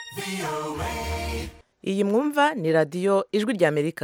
iyi mwumva ni radiyo ijwi ry'amerika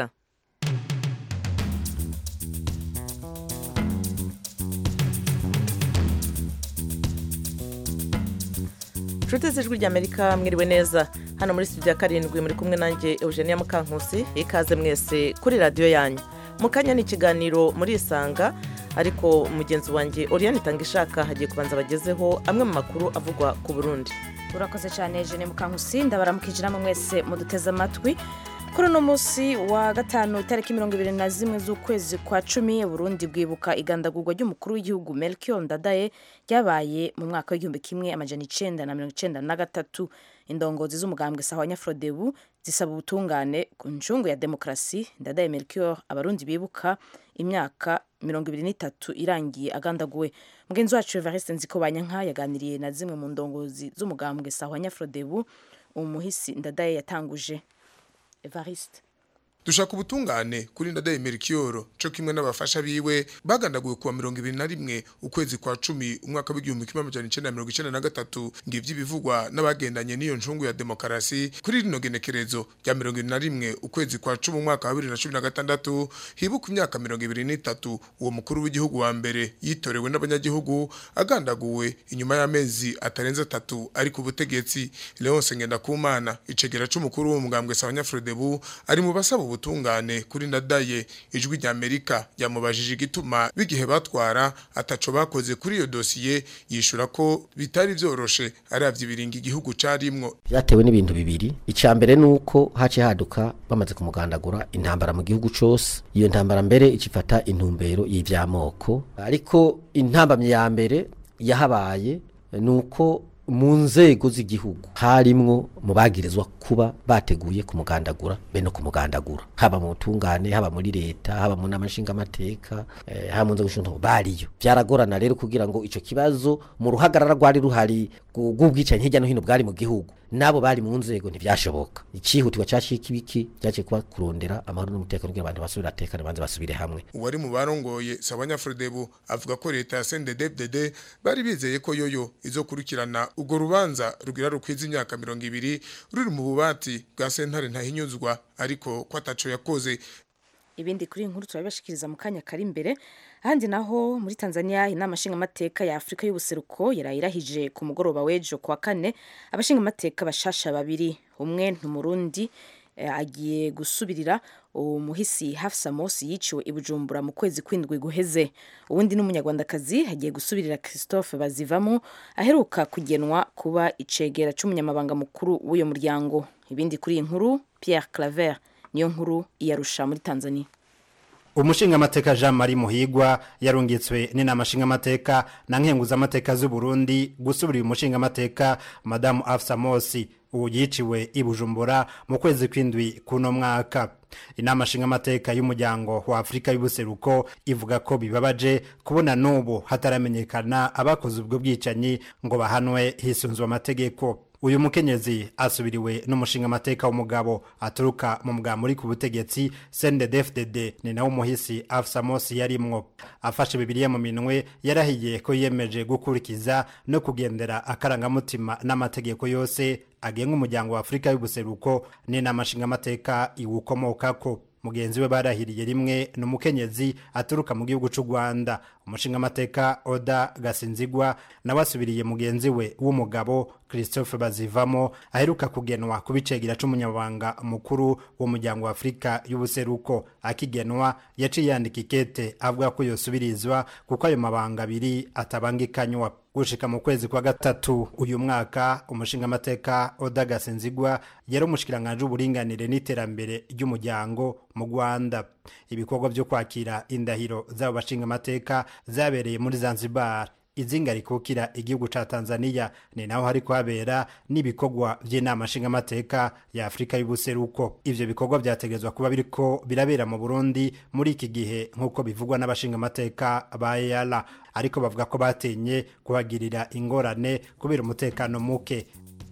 inshuti z'ijwi ry'amerika mwiriwe neza hano muri studio ya karindwi muri kumwe nanjye eugenia mukankusi ikaze mwese kuri radiyo yanyu mu kanya ni ikiganiro muri isanga ariko mugenzi wanjye oriyani itangishaka hagiye kubanza bagezeho amwe mu makuru avugwa ku burundi urakoze cyane jene mukankusi ndabaramukije namwe mwese muduteze amatwi kuri uno munsi wa gatanu itariki mirongo ibiri na zimwe z'ukwezi kwa cumi burundi bwibuka igandagurwa ry'umukuru w'igihugu melchior ndadaye ryabaye mu mwaka w'igihumbi kimwe amajana icenda na mirongo icenda na gatatu indongozi z'umugambwe sawa nyafrodebu zisaba ubutungane ku ncungu ya demokarasi ndadaye melchior abarundi bibuka imyaka mirongo ibiri n'itatu irangiye agandaguwe mugenzi wacu evariste nzikobanyanka yaganiriye na zimwe mu ndongozi z'umugambwe sawa nyafrodebu umuhisi ndadaye yatanguje evariste dushaka ubutungane kuri ndadaye merikiyoro co kimwe n'abafasha biwe bagandaguwe kuwa mirongo ibiri na rimwe ukwezi kwa cumi umwaka w'igihumbi kimwe amajana icenda na mirongo icenda na gatatu ngivyo ibivugwa n'abagendanye n'iyo ncungu ya demokarasi kuri rino genekerezo rya mirongo ibiri na rimwe ukwezi kwa cumi umwaka wa bibiri na cumi na gatandatu hibuka imyaka mirongo ibiri n'itatu uwo mukuru w'igihugu wa mbere yitorewe n'abanyagihugu agandaguwe inyuma y'amezi atarenze atatu ari ku butegetsi leonse ngendakumana icegera c'umukuru w'umugambwe sabanyafrodebu ari mu basaba ubutungane kuri ndadaye ijwi rya Amerika yamubajije igituma bigihe batwara ataco bakoze kuri iyo dosiye yishura ko bitari vyoroshe aravye ibiringa igihugu carimwo byatewe n'ibintu bibiri icya mbere ni uko haciye haduka bamaze kumugandagura intambara mu gihugu cose iyo ntambara mbere icifata intumbero y'ivyamoko ariko intambamye ya mbere yahabaye ni uko mu nzego z'igihugu harimwo mu bagirizwa kuba bateguye kumugandagura be no kumugandagura haba mu butungane haba muri leta haba mu nama nshingamateka eh, haba mu nzego z'umutungo bariyo byaragorana rero kugira ngo ico kibazo mu ruhagarara rwari ruhari bw'ubwicanyi hirya no hino bwari mu gihugu nabo bari mu nzego ntibyashoboka icihutirwa cyashika ibiki cyaciye kuba kurondera amahoro n'umutekano kugira abantu basubire atekane banze basubire hamwe uwari mu barongoye sabanyafrodebu avuga ko leta ya CNDD-FDD bari bizeye ko yoyo izokurikirana urwo rubanza rugira rukwiza imyaka mirongo ibiri ruri mu bubati bwa sentare ntahinyuzwa ariko ko ataco yakoze ibindi kuri iyi nkuru turabibashikiriza mu kanya kari imbere ahandi naho muri tanzania inama nshingamateka ya afurika y'ubuseruko yarayirahije ku mugoroba w'ejo kuwa kane abashingamateka bashasha babiri umwe ni umurundi agiye gusubirira umuhisi hafsa mosi yiciwe i bujumbura mu kwezi kw'indwi guheze uwundi n'umunyarwandakazi agiye gusubirira christophe bazivamo aheruka kugenwa kuba icegera c'umunyamabanga mukuru w'uyo muryango ibindi kuri iyi nkuru pierre claver niyo nkuru iyarusha muri tanzania umushingamateka jean marie muhigwa yarungitswe n'inama nshingamateka na nkenguzamateka z'u burundi gusubirira umushingamateka madamu afsa mosi ubu yiciwe i bujumbura mu kwezi kw'indwi kuno mwaka inama nshingamateka y'umuryango wa afurika y'ubuseruko ivuga ko bibabaje kubona n'ubu hataramenyekana abakoze ubwo bwicanyi ngo bahanwe hisunzwe amategeko uyu mukenyezi asubiriwe n'umushingamateka w'umugabo aturuka mu mugabo muri ku butegetsi CNDD-FDD ni nawe umuhisi Afsa Mosi yarimwo afashe bibiliya mu minwe yarahiye ko yiyemeje gukurikiza no kugendera akarangamutima n'amategeko yose agenga umuryango wa Afurika y'ubuseruko n'inama nshingamateka iwukomokako mugenzi we barahiriye rimwe ni umukenyezi aturuka mu gihugu cy'u rwanda umushingamateka oda gasinzigwa nawe asubiriye mugenzi we w'umugabo christophe bazivamo aheruka kugenwa ku bicegera c'umunyamabanga mukuru w'umuryango wa afurika y'ubuseruko akigenwa yaciye yandika ikete avuga ko yosubirizwa kuko ayo mabanga abiri atabangikanywa gushika mu kwezi kwa gatatu uyu mwaka umushingamateka oda gasinzigwa yari umushikiranganje w'uburinganire n'iterambere ry'umuryango mu rwanda ibikorwa byo kwakira indahiro z'abo bashingamateka zabereye muri zanzibar izinga rikukira igihugu ca Tanzania ni naho hari kuhabera n'ibikorwa by'inama nshingamateka ya Afrika y'ubuseruko ivyo bikorwa byategezwa kuba biriko birabera mu Burundi muri iki gihe nk'uko bivugwa n'abashingamateka ba EALA ariko bavuga ko batenye kuhagirira ingorane kubera umutekano muke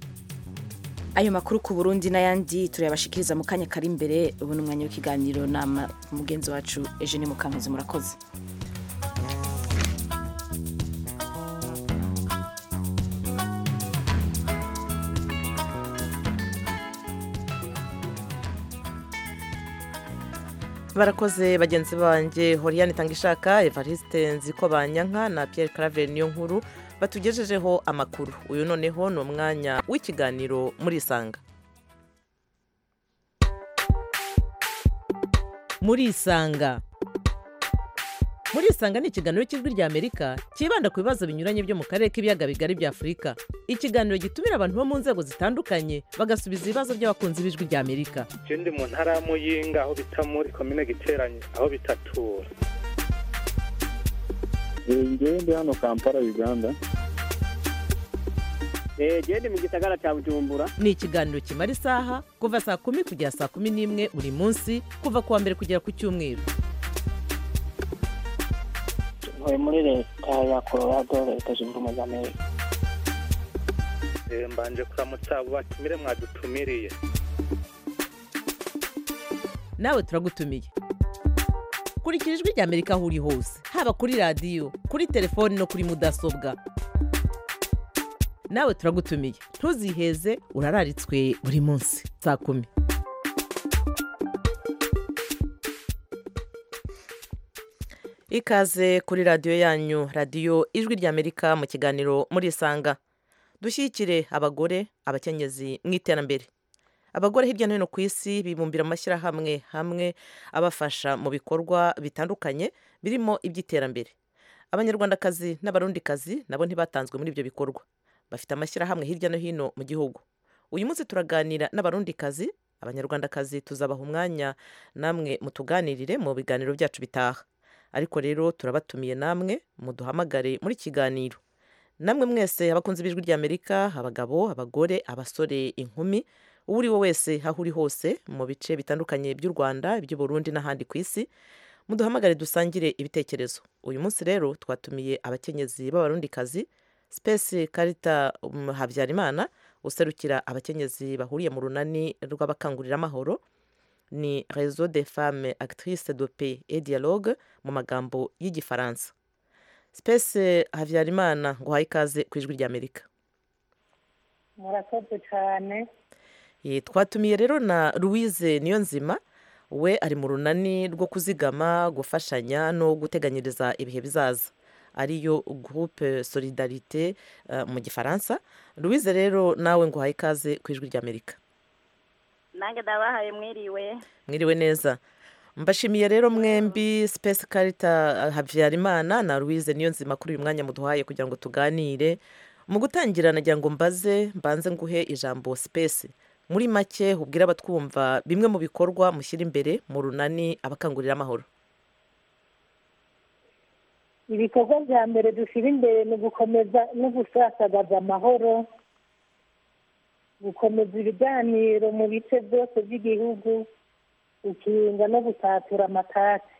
ayo makuru ku Burundi n'ayandi turayabashikiriza mu kanya kari imbere ubu ni umwanya w'ikiganiro na mugenzi wacu Eugene Mukankuzi murakoze barakoze bagenzi banjye horiyani tangishaka evariste nziko banyanka na Pierre Claver niyo nkuru batugejejeho amakuru uyu noneho ni umwanya w'ikiganiro muri isanga muri isanga muri isanga ni ikiganiro cy'ijwi rya amerika cyibanda ku bibazo binyuranye byo mu karere k'ibiyaga bigari bya afurika ikiganiro gitumira abantu bo mu nzego zitandukanye bagasubiza ibibazo by'abakunzi b'ijwi rya amerika je ndi mu ntara ya muyinga aho bita muri komine giteranye aho bitatura ngewe ndi hano kampala uganda genda mu gisagara cya bujumbura ni ikiganiro kimara isaha kuva saa kumi kugera saa kumi n'imwe buri munsi kuva ku wa mbere kugera ku cyumweru ntuye muri leta ya colorado leta zunze ubumwe za amerika Eh, mbanje kuramutsa abo batumire mwadutumiriye nawe turagutumiye kurikira ijwi rya amerika aho uri hose haba kuri radiyo kuri telefoni no kuri mudasobwa nawe turagutumiye ntuziheze urararitswe buri munsi saa kumi ikaze kuri radiyo yanyu radiyo ijwi rya amerika mu kiganiro muri isanga dushyigikire abagore abakenyezi mu iterambere abagore hirya no hino ku isi bibumbira amashyirahamwe hamwe abafasha mu bikorwa bitandukanye birimo iby'iterambere abanyarwandakazi n'abarundikazi nabo ntibatanzwe muri ibyo bikorwa bafite amashyirahamwe hirya no hino mu gihugu uyu munsi turaganira n'abarundikazi abanyarwandakazi tuzabaha umwanya namwe mutuganirire mu biganiro byacu bitaha ariko rero turabatumiye namwe muduhamagare muri kiganiro namwe mwese abakunzi b'ijwi ry'amerika abagabo abagore abasore inkumi uwo uri we wese aho uri hose mu bice bitandukanye by'u rwanda iby'uburundi n'ahandi ku isi muduhamagare dusangire ibitekerezo uyu munsi rero twatumiye abakenyezi b'abarundikazi sipesi karita um, habyarimana userukira abakenyezi bahuriye mu runani rw'abakangurira amahoro ni réseau des femmes actrices de paix et dialogue mu magambo y'igifaransa sipesi habyarimana ngo uhaye ikaze ku ijwi ry'amerika murakoze cyane Ye, twatumiye rero na louise niyonzima we ari mu runani rwo kuzigama gufashanya no guteganyiriza ibihe bizaza ariyo groupe solidarite uh, mu gifaransa louise rero nawe ngo uhaye ikaze ku ijwi ry'amerika nange ndabahaye mwiriwe mwiriwe neza mbashimiye rero mwembi space karita habyarimana na louise niyo nzima kuri uyu mwanya muduhaye kugira ngo tuganire mu gutangira nagira ngo mbaze mbanze nguhe ijambo space muri make ubwira abatwumva bimwe mu bikorwa mushyira imbere mu runani abakangurira amahoro ibikorwa bya mbere dushyira imbere ni ugukomeza no gusasagaza amahoro gukomeza ibiganiro mu bice byose by'igihugu ukirinda no gutatura amatasi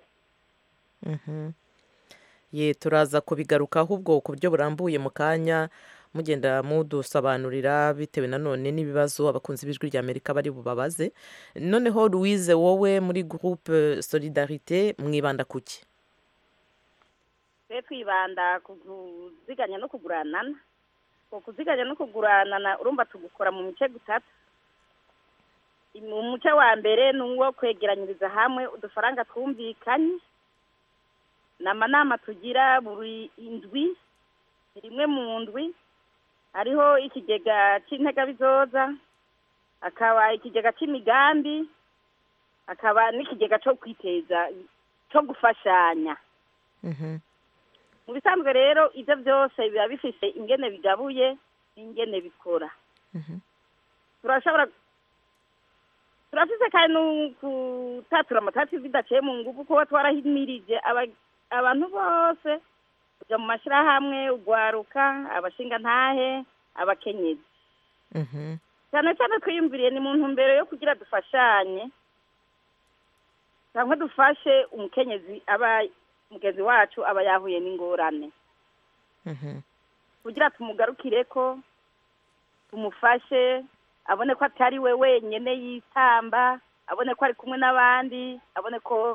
ye turaza kubigarukaho ubwo ku buryo burambuye mu kanya mugenda mudusobanurira bitewe nanone n'ibibazo abakunzi b'ijwi rya amerika bari bubabaze noneho louise wowe muri groupe solidarite mwibanda kuki twe twibanda ku kuziganya no kuguranana ku kuziganya no kuguranana urumva tugukora mu mice gutatu mu muce wa mbere ni uwo kwegeranyiriza hamwe udufaranga twumvikanye ni amanama tugira buri indwi rimwe mu ndwi hariho ikigega cy'integabizoza hakaba ikigega cy'imigambi hakaba n'ikigega cyo kwiteza cyo gufashanya mu bisanzwe rero ibyo byose biba bifite ingene bigabuye n'ingene bikora turashobora turafise kandi no gutatura amatati bidaciye mu ngufu kuba twarahimirije abantu bose kujya mu mashyirahamwe ugwaruka abashingantahe abakenyezi cyane cyane twiyumviriye ni mu ntumbero yo kugira dufashanye cyangwa dufashe umukenyezi aba mugenzi wacu aba yahuye n'ingorane kugira tumugarukire ko tumufashe abone ko atari we wenyine yitamba abone ko ari kumwe n'abandi abone ko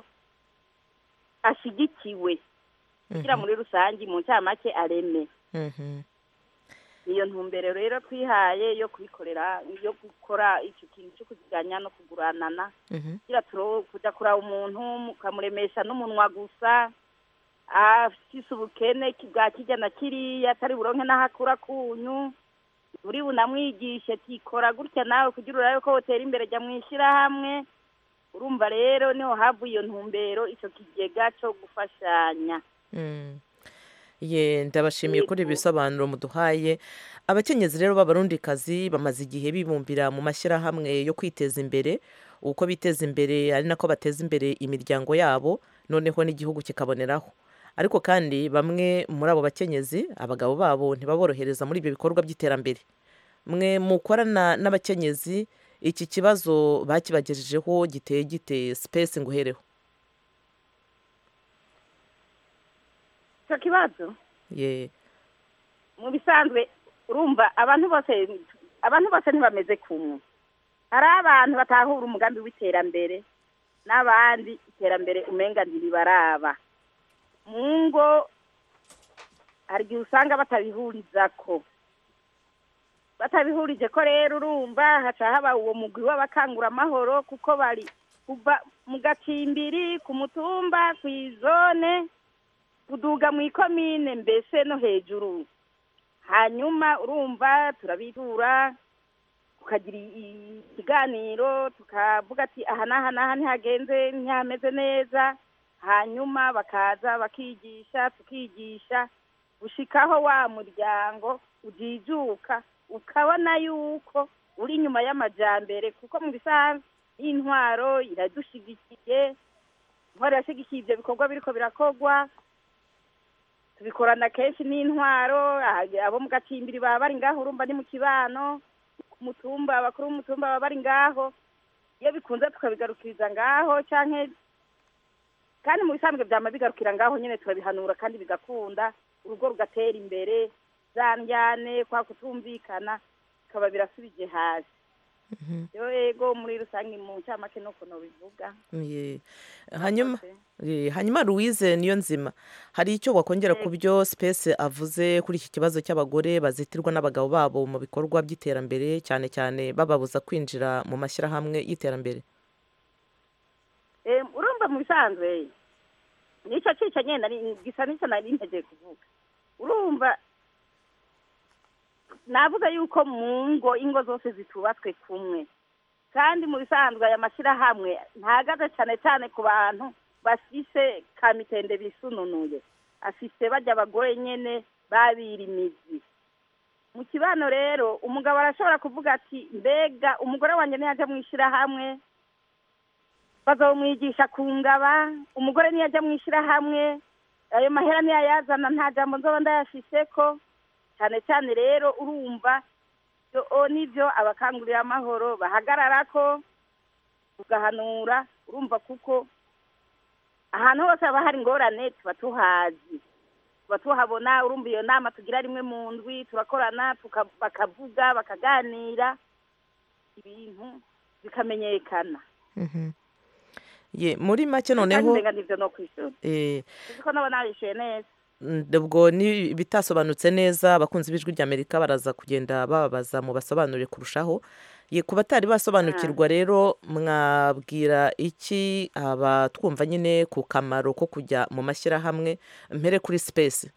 ashyigikiwe kugira muri rusange mu ncamake areme niyo ntumbero rero twihaye yo kubikorera yo gukora icyo kintu cyo kuziganya no kuguranana kugira turo kujya kuraba umuntu mukamuremesha n'umunwa gusa afise ubukene ki- bwa kirya na kiriya atari buronke n'aho akura kunyu uri bunamwigishe ati kora gutya nawe kugira urabe ko wotera imbere jya mu ishyirahamwe urumva rero niho havuye iyo ntumbero icyo kigega cyo gufashanya Mm. ye ndabashimiye kuri ibi bisobanuro muduhaye abakenyezi rero b'abarundikazi bamaze igihe bibumbira mu mashyirahamwe yo kwiteza imbere uko biteza imbere ari nako bateza imbere imiryango yabo noneho n'igihugu kikaboneraho ariko kandi bamwe muri abo bakenyezi abagabo babo ntibaborohereza muri ibyo bikorwa by'iterambere mwe mukorana n'abakenyezi iki kibazo bakibagejejeho giteye gite sipesi ngo uhereho icyo kibazo ye mu bisanzwe urumva abantu bose abantu bose ntibameze kumwe hari abantu batahura umugambi w'iterambere n'abandi iterambere umenga ntiribaraba mu ngo hari igihe usanga batabihuriza ko batabihurije ko rero urumva haca haba uwo mugwi w'abakanguramahoro kuko bari kuva mu gacimbiri ku mutumba ku izone kuduga mu ikomine mbese no hejuru hanyuma urumva turabitura tukagira i- ikiganiro tukavuga ati aha n'aha n'aha ntihagenze ntihameze neza hanyuma bakaza bakigisha tukigisha gushikaho wa muryango ujijuka ukabona yuko uri inyuma y'amajambere kuko mu bisanzwe y'intwaro iradushigikiye intwaro irashigikiye ibyo bikorwa biriko birakorwa tubikorana kenshi n'intwaro ah, abo mu gacimbiri baba bari ngaho urumva ni mu kibano ku mutumba abakuru b'umutumba baba bari ngaho iyo bikunze tukabigarukiriza ngaho canke kandi mu bisanzwe byama bigarukira ngaho nyene turabihanura kandi bigakunda urugo rugatera imbere za ndyane kwa kutumvikana bikaba birasubije hasi rero ego muri rusange mu ncamake nuko nobivuga Ye. hanyuma ye, hanyuma louise niyo nzima hari icyo wakongera ku byo space avuze kuri iki kibazo cy'abagore bazitirwa n'abagabo babo mu bikorwa by'iterambere cyane cyane bababuza kwinjira mu mashyirahamwe y'iterambere Eh, urumva mu bisanzwe nicyo cica nyene nari- gisa nicyo nari ntegeye kuvuga urumva navuga yuko mu ngo ingo zose zitubatswe kumwe kandi mu bisanzwe aya mashyirahamwe ntahagaze cyane cyane ku bantu bafise kamitende bisununuye afise bajya abagore nyene babira imizi mu kibano rero umugabo arashobora kuvuga ati mbega umugore wanjye niyaje mu ishyirahamwe bazomwigisha ku ngaba umugore niyajya mu ishyirahamwe ayo mahera niyayazana nta jambo nzoba ndayafiseko cyane cyane rero urumva ibyo o nibyo abakangurira amahoro bahagarara ko tugahanura urumva kuko ahantu hose haba hari ingorane tuba tuhazi tuba tuhabona urumva iyo nama tugira rimwe mu ndwi turakorana tuka- bakavuga bakaganira ibintu bikamenyekana Mhm. ye muri make kandi noneho umenga nivyo no kwishura eh, uzi ko nabo narishuye neza Mm, ubwo ni bitasobanutse neza abakunzi b'ijwi ry'amerika baraza kugenda bababaza mu basobanurire kurushaho ye ku batari basobanukirwa rero mwabwira iki abatwumva nyine ku kamaro ko kujya mu mashyirahamwe mpere kuri sipesi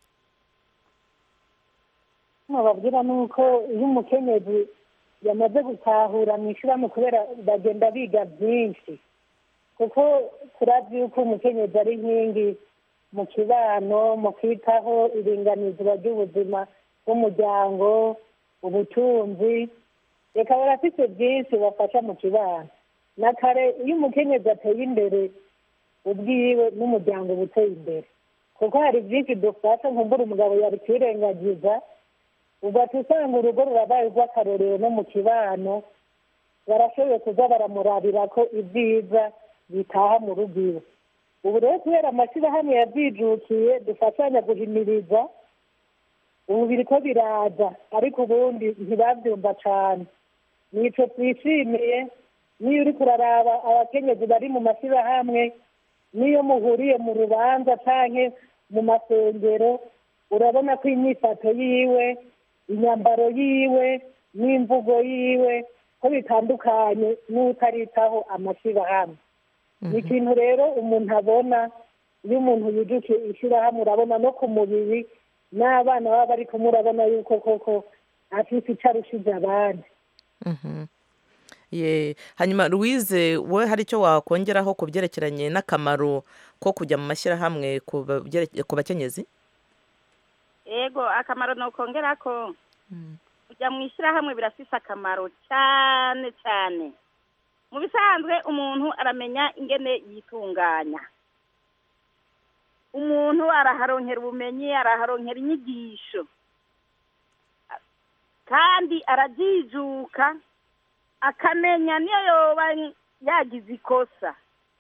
bababwira ni uko iyo umukenyezi yamaze gutahura mu ishyirahamwe kubera bagenda biga byinshi kuko turazi yuko umukenyezi ari inkingi mu kibano mu kwitaho iringanizwa ry'ubuzima bw'umuryango ubutunzi reka barafite byinshi bafasha mu kibano na kare iyo umukenyezi ateye imbere ubwiwe n'umuryango uba uteye imbere kuko hari byinshi dufasha nkumbura umugabo yari kwirengagiza ugahita usanga urugo rurabaye urw'akarorero no mu kibano barashoboye kuza baramurabira ko ibyiza bitaha mu rugo iwe ubu rero kubera amashyirahamwe yabyijukiye dufashanya guhimiriza ubu biri ko biraza ariko ubundi ntibabyumva cyane nicyo twishimiye niyo uri kuraraba abakenyezi bari mu mashyirahamwe n'iyo muhuriye mu rubanza cyangwa mu masengero urabona ko imyifato yiwe inyambaro yiwe n'imvugo yiwe ko bitandukanye n'utaritaho amashyirahamwe ni ikintu rero umuntu abona iyo umuntu yijukiye ishyirahamwe urabona no ku mubiri n'abana baba bari kumwe urabona yuko koko afite icyo arushije abandi Mhm. Ye, hanyuma louise we hari icyo wakongeraho ku byerekeranye n'akamaro ko kujya mu mashyirahamwe ku babyere- ku bakenyezi yego akamaro ni ukongera ko kujya mu ishyirahamwe birafise akamaro cyane cyane mu bisanzwe umuntu aramenya ingene yitunganya umuntu araharonkera ubumenyi araharonkera inyigisho kandi arajijuka akamenya niyo yoba yagize ikosa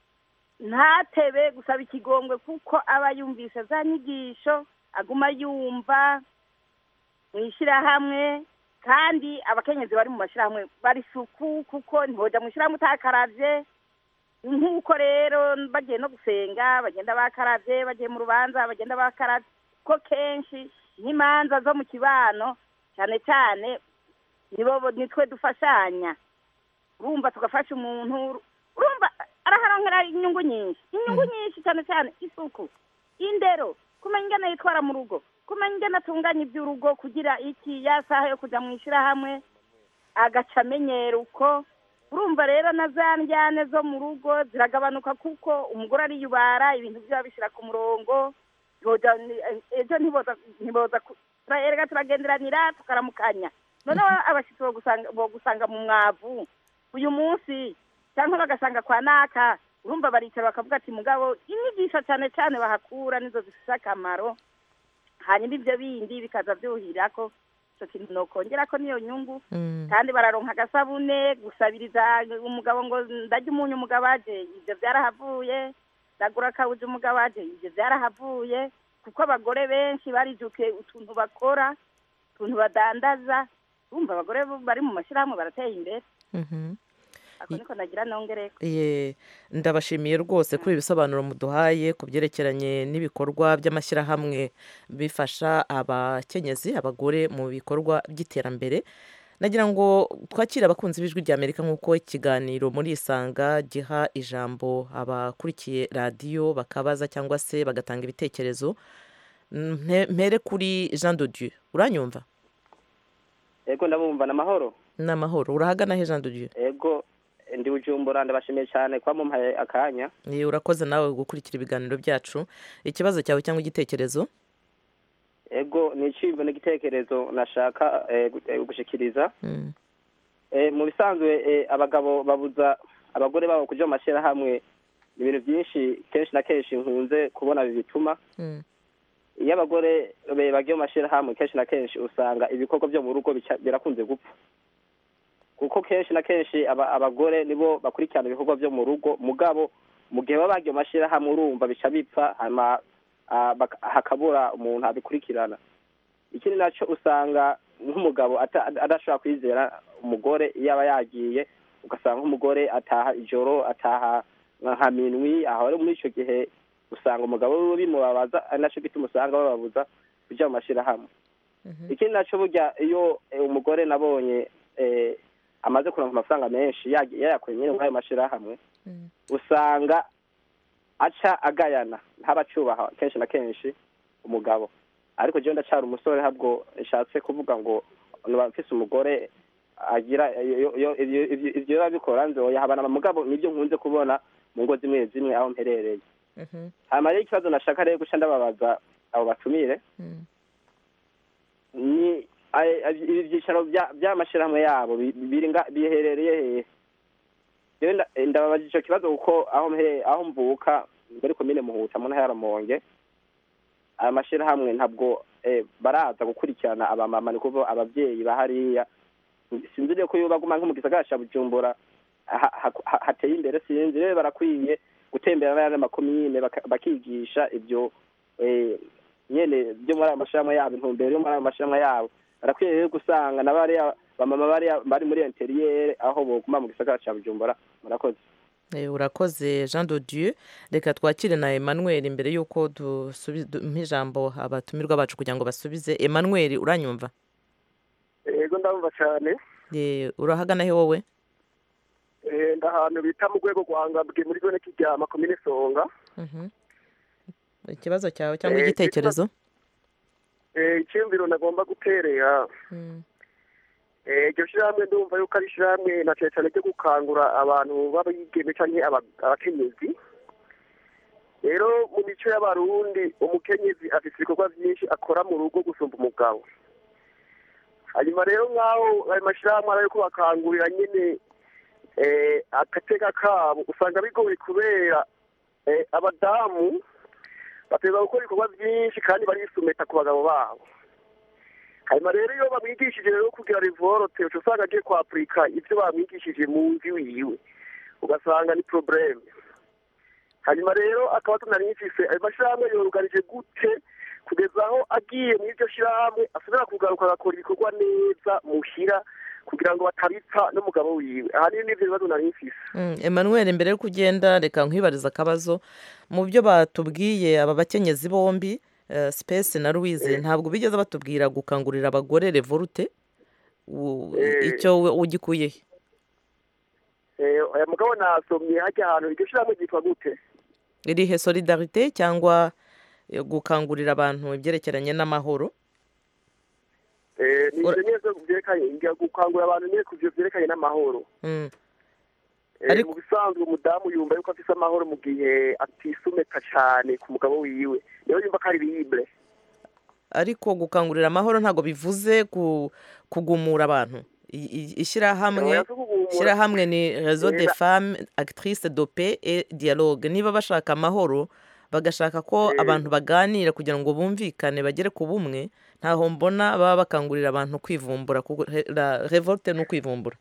ntatebe gusaba ikigongwe kuko aba yumvise za nyigisho aguma yumva mu ishyirahamwe kandi abakenyezi bari mu mashyirahamwe bari suku kuko ntihoja mu ishyirahamwe utakaravye nk'uko rero bagiye no gusenga bagenda bakaravye bagiye mu rubanza bagenda bakaravye ko kenshi nk'imanza zo mu kibano cyane cyane nibo nitwe dufashanya urumva tugafasha umuntu urumva araharonkera inyungu nyinshi inyungu nyinshi cyane cyane isuku indero kumenya ingene yitwara mu rugo kumenya ingene atunganya iby'urugo kugira iki ya saha yo kujya mu ishyirahamwe agaca amenyera uko urumva rero na za njyane zo mu rugo ziragabanuka kuko umugore ariyubara ibintu byaba bishyira ku murongo Boja- ni- ejo ntiboza ntiboza ku- turerega turagenderanira tukaramukanya noneho abashyitsi bogusanga bogusanga mu mwavu uyu munsi cyangwa bagasanga kwa naka urumva baricara bakavuga ati mugabo inyigisho cyane cyane bahakura nizo zifite akamaro hanyuma ibyo bindi bikaza byuhira ko icyo kintu nokongera ko niyo nyungu kandi bararonka agasabune gusabiriza umugabo ngo ndarya umunyu umugabo aje ibyo byarahavuye ndagura akawuja umugabo aje ibyo byarahavuye kuko abagore benshi barijukiye utuntu bakora utuntu badandaza urumva abagore bari mu mashyirahamwe barateye imbere Mhm. ako niko nagira nongere Ye, ndabashimiye rwose kuri ibi bisobanuro muduhaye ku byerekeranye n'ibikorwa by'amashyirahamwe bifasha abakenyezi abagore mu bikorwa by'iterambere nagira ngo twakire abakunzi b'ijwi rya amerika nk'uko ikiganiro muri isanga giha ijambo abakurikiye radiyo bakabaza cyangwa se bagatanga ibitekerezo Mpe- mpere kuri jean de dieu uranyumva ego ndabumva ni amahoro ni amahoro urahagana he jean de dieu ego ndi bujumbura ndabashimiye cyane kuba mumpaye akanya Ye, urakoze nawe gukurikira ibiganiro byacu ikibazo cyawe cyangwa igitekerezo ego ni iciyumvo n'igitekerezo nashaka eh, gu- eh, gushikiriza Mm. Eh, mu bisanzwe eh, abagabo babuza abagore babo kuja mu mashyirahamwe ni ibintu byinshi kenshi na kenshi nkunze kubona bibituma Mm. iyo abagore be- bagiye mu mashyirahamwe kenshi na kenshi usanga ibikorwa byo mu rugo bica- birakunze gupfa kuko kenshi na kenshi aba- abagore nibo bakurikirana ibikorwa byo mu rugo mugabo mu gihe baba bagiye mu mashyirahamwe urumva bica bipfa hanyuma ah, baka- hakabura umuntu abikurikirana ikindi nacyo usanga nk'umugabo ata- adashobora kwizera umugore iyo aba yagiye ugasanga nk'umugore ataha ijoro ataha nka nka minwi aho rero muri icyo gihe usanga umugabo wiwe bimubabaza ari nacyo gituma usanga bababuza kujya mu mashyirahamwe ikindi nacyo burya iyo eh, umugore nabonye eh, amaze kuronka amafaranga menshi yagi- yayakuye nyine muri ayo mashyirahamwe usanga aca agayana ntabacubaha kenshi na kenshi umugabo ariko jewe ndacara umusore ntabwo nshatse kuvuga ngo niba mfise umugore agira iyo- iyo- ivyo ivyo- ivyo biba bikora nzoyahabana mugabo nibyo nkunze kubona mu ngo zimwe zimwe aho mperereye hanyuma rero ikibazo nashaka rero guca ndababaza abo batumire ni ay- ay- ibi byicaro bya- by'amashyirahamwe yabo bi- biri nga- biherereye hehe rero nda- ndababaza ico kibazo kuko aho mhere- aho mvuka muri komine muhuta mu ntara ya Rumonge aya mashyirahamwe ntabwo eh, baraza gukurikirana abamama ni kuvuga ababyeyi bahariya sinzi rero ko iyo baguma nko mu gisagara ca bujumbura ha- ha- ha- hateye imbere sinzi rero barakwiye gutembera n'ayandi makomine baka- bakigisha ibyo eh, nyene byo muri ayo mashyirahamwe yabo intumbero yo muri ayo mashyirahamwe yabo barakwiye rero gusanga na bariya bamama bariya bari muri interiyere aho boguma mu gisagara ca bujumbura murakoze Eh, urakoze jean de dieu reka twakire na emmanuel imbere y'uko dusubi- duha ijambo abatumirwa bacu kugira ngo basubize emmanuel uranyumva ndabumva cyane Ye, urahagana he wowe Eh, ndi ahantu bita mu rwego rwa ngabwe muri zone kiryama komine songa Mhm. ikibazo cyawe cyangwa Eh, igitekerezo Eh, icyumviro nagomba guterera Mm. Eh, iryo shyirahamwe ndumva yuko ari ishyirahamwe na cyane cyane ryo gukangura abantu b'abigeme cyangwa aba- abakenyezi rero mu mico y'abarundi umukenyezi afite ibikorwa byinshi akora mu rugo gusumba umugabo hanyuma rero nk'aho ayo mashyirahamwe ari ayo kubakangurira nyine eh, agateka kabo usanga bigoye kubera eh, abadamu bateza gukora ibikorwa byinshi kandi barisumeta ku bagabo babo hanyuma rero iyo bamwigishije rero kugira rivorote uca usanga agiye kwapurika ibyo bamwigishije mu nzu wiwe ugasanga ni probleme hanyuma rero akaba tunanifise ayo mashyirahamwe yoruganije gute kugeza aho agiye muri iryo shyirahamwe asubira kugaruka agakora ibikorwa neza muhira kugira ngo batabipfa n'umugabo wiwe ahanini n'ivyo bibazo nanifise Mm, Emmanuel mbere yo kugenda reka nkwibariza akabazo mu byo batubwiye aba bakenyezi bombi eh, Space na Louise ntabwo bigeze batubwira gukangurira abagore revolute U- Eh. icyo we ugikuye he Eh, aya mugabo nasomye hajya ahantu iryo shyirahamwe ryitwa gute irihe solidarite cyangwa eh, gukangurira abantu ibyerekeranye n'amahoro Eh, ni ivyo neza vyerekanye ngira gukangurira abantu nyene ku vyo vyerekanye n'amahoro Mm. Eh, mu bisanzwe umudamu yumva yuko afise amahoro mu gihe atisumeka cane ku mugabo wiwe niyo yumva ko ari libre ariko gukangurira amahoro ntabwo bivuze ku- kugumura abantu I- i- ishyirahamwe Oya, si kugumura. ishyirahamwe ni réseau de Eh, na- femmes actrices de paix et dialogue niba bashaka amahoro bagashaka ko abantu baganira kugira ngo bumvikane bagere ku bumwe ntaho mbona baba bakangurira abantu kwivumbura kuko he- la revolte ni ukwivumbura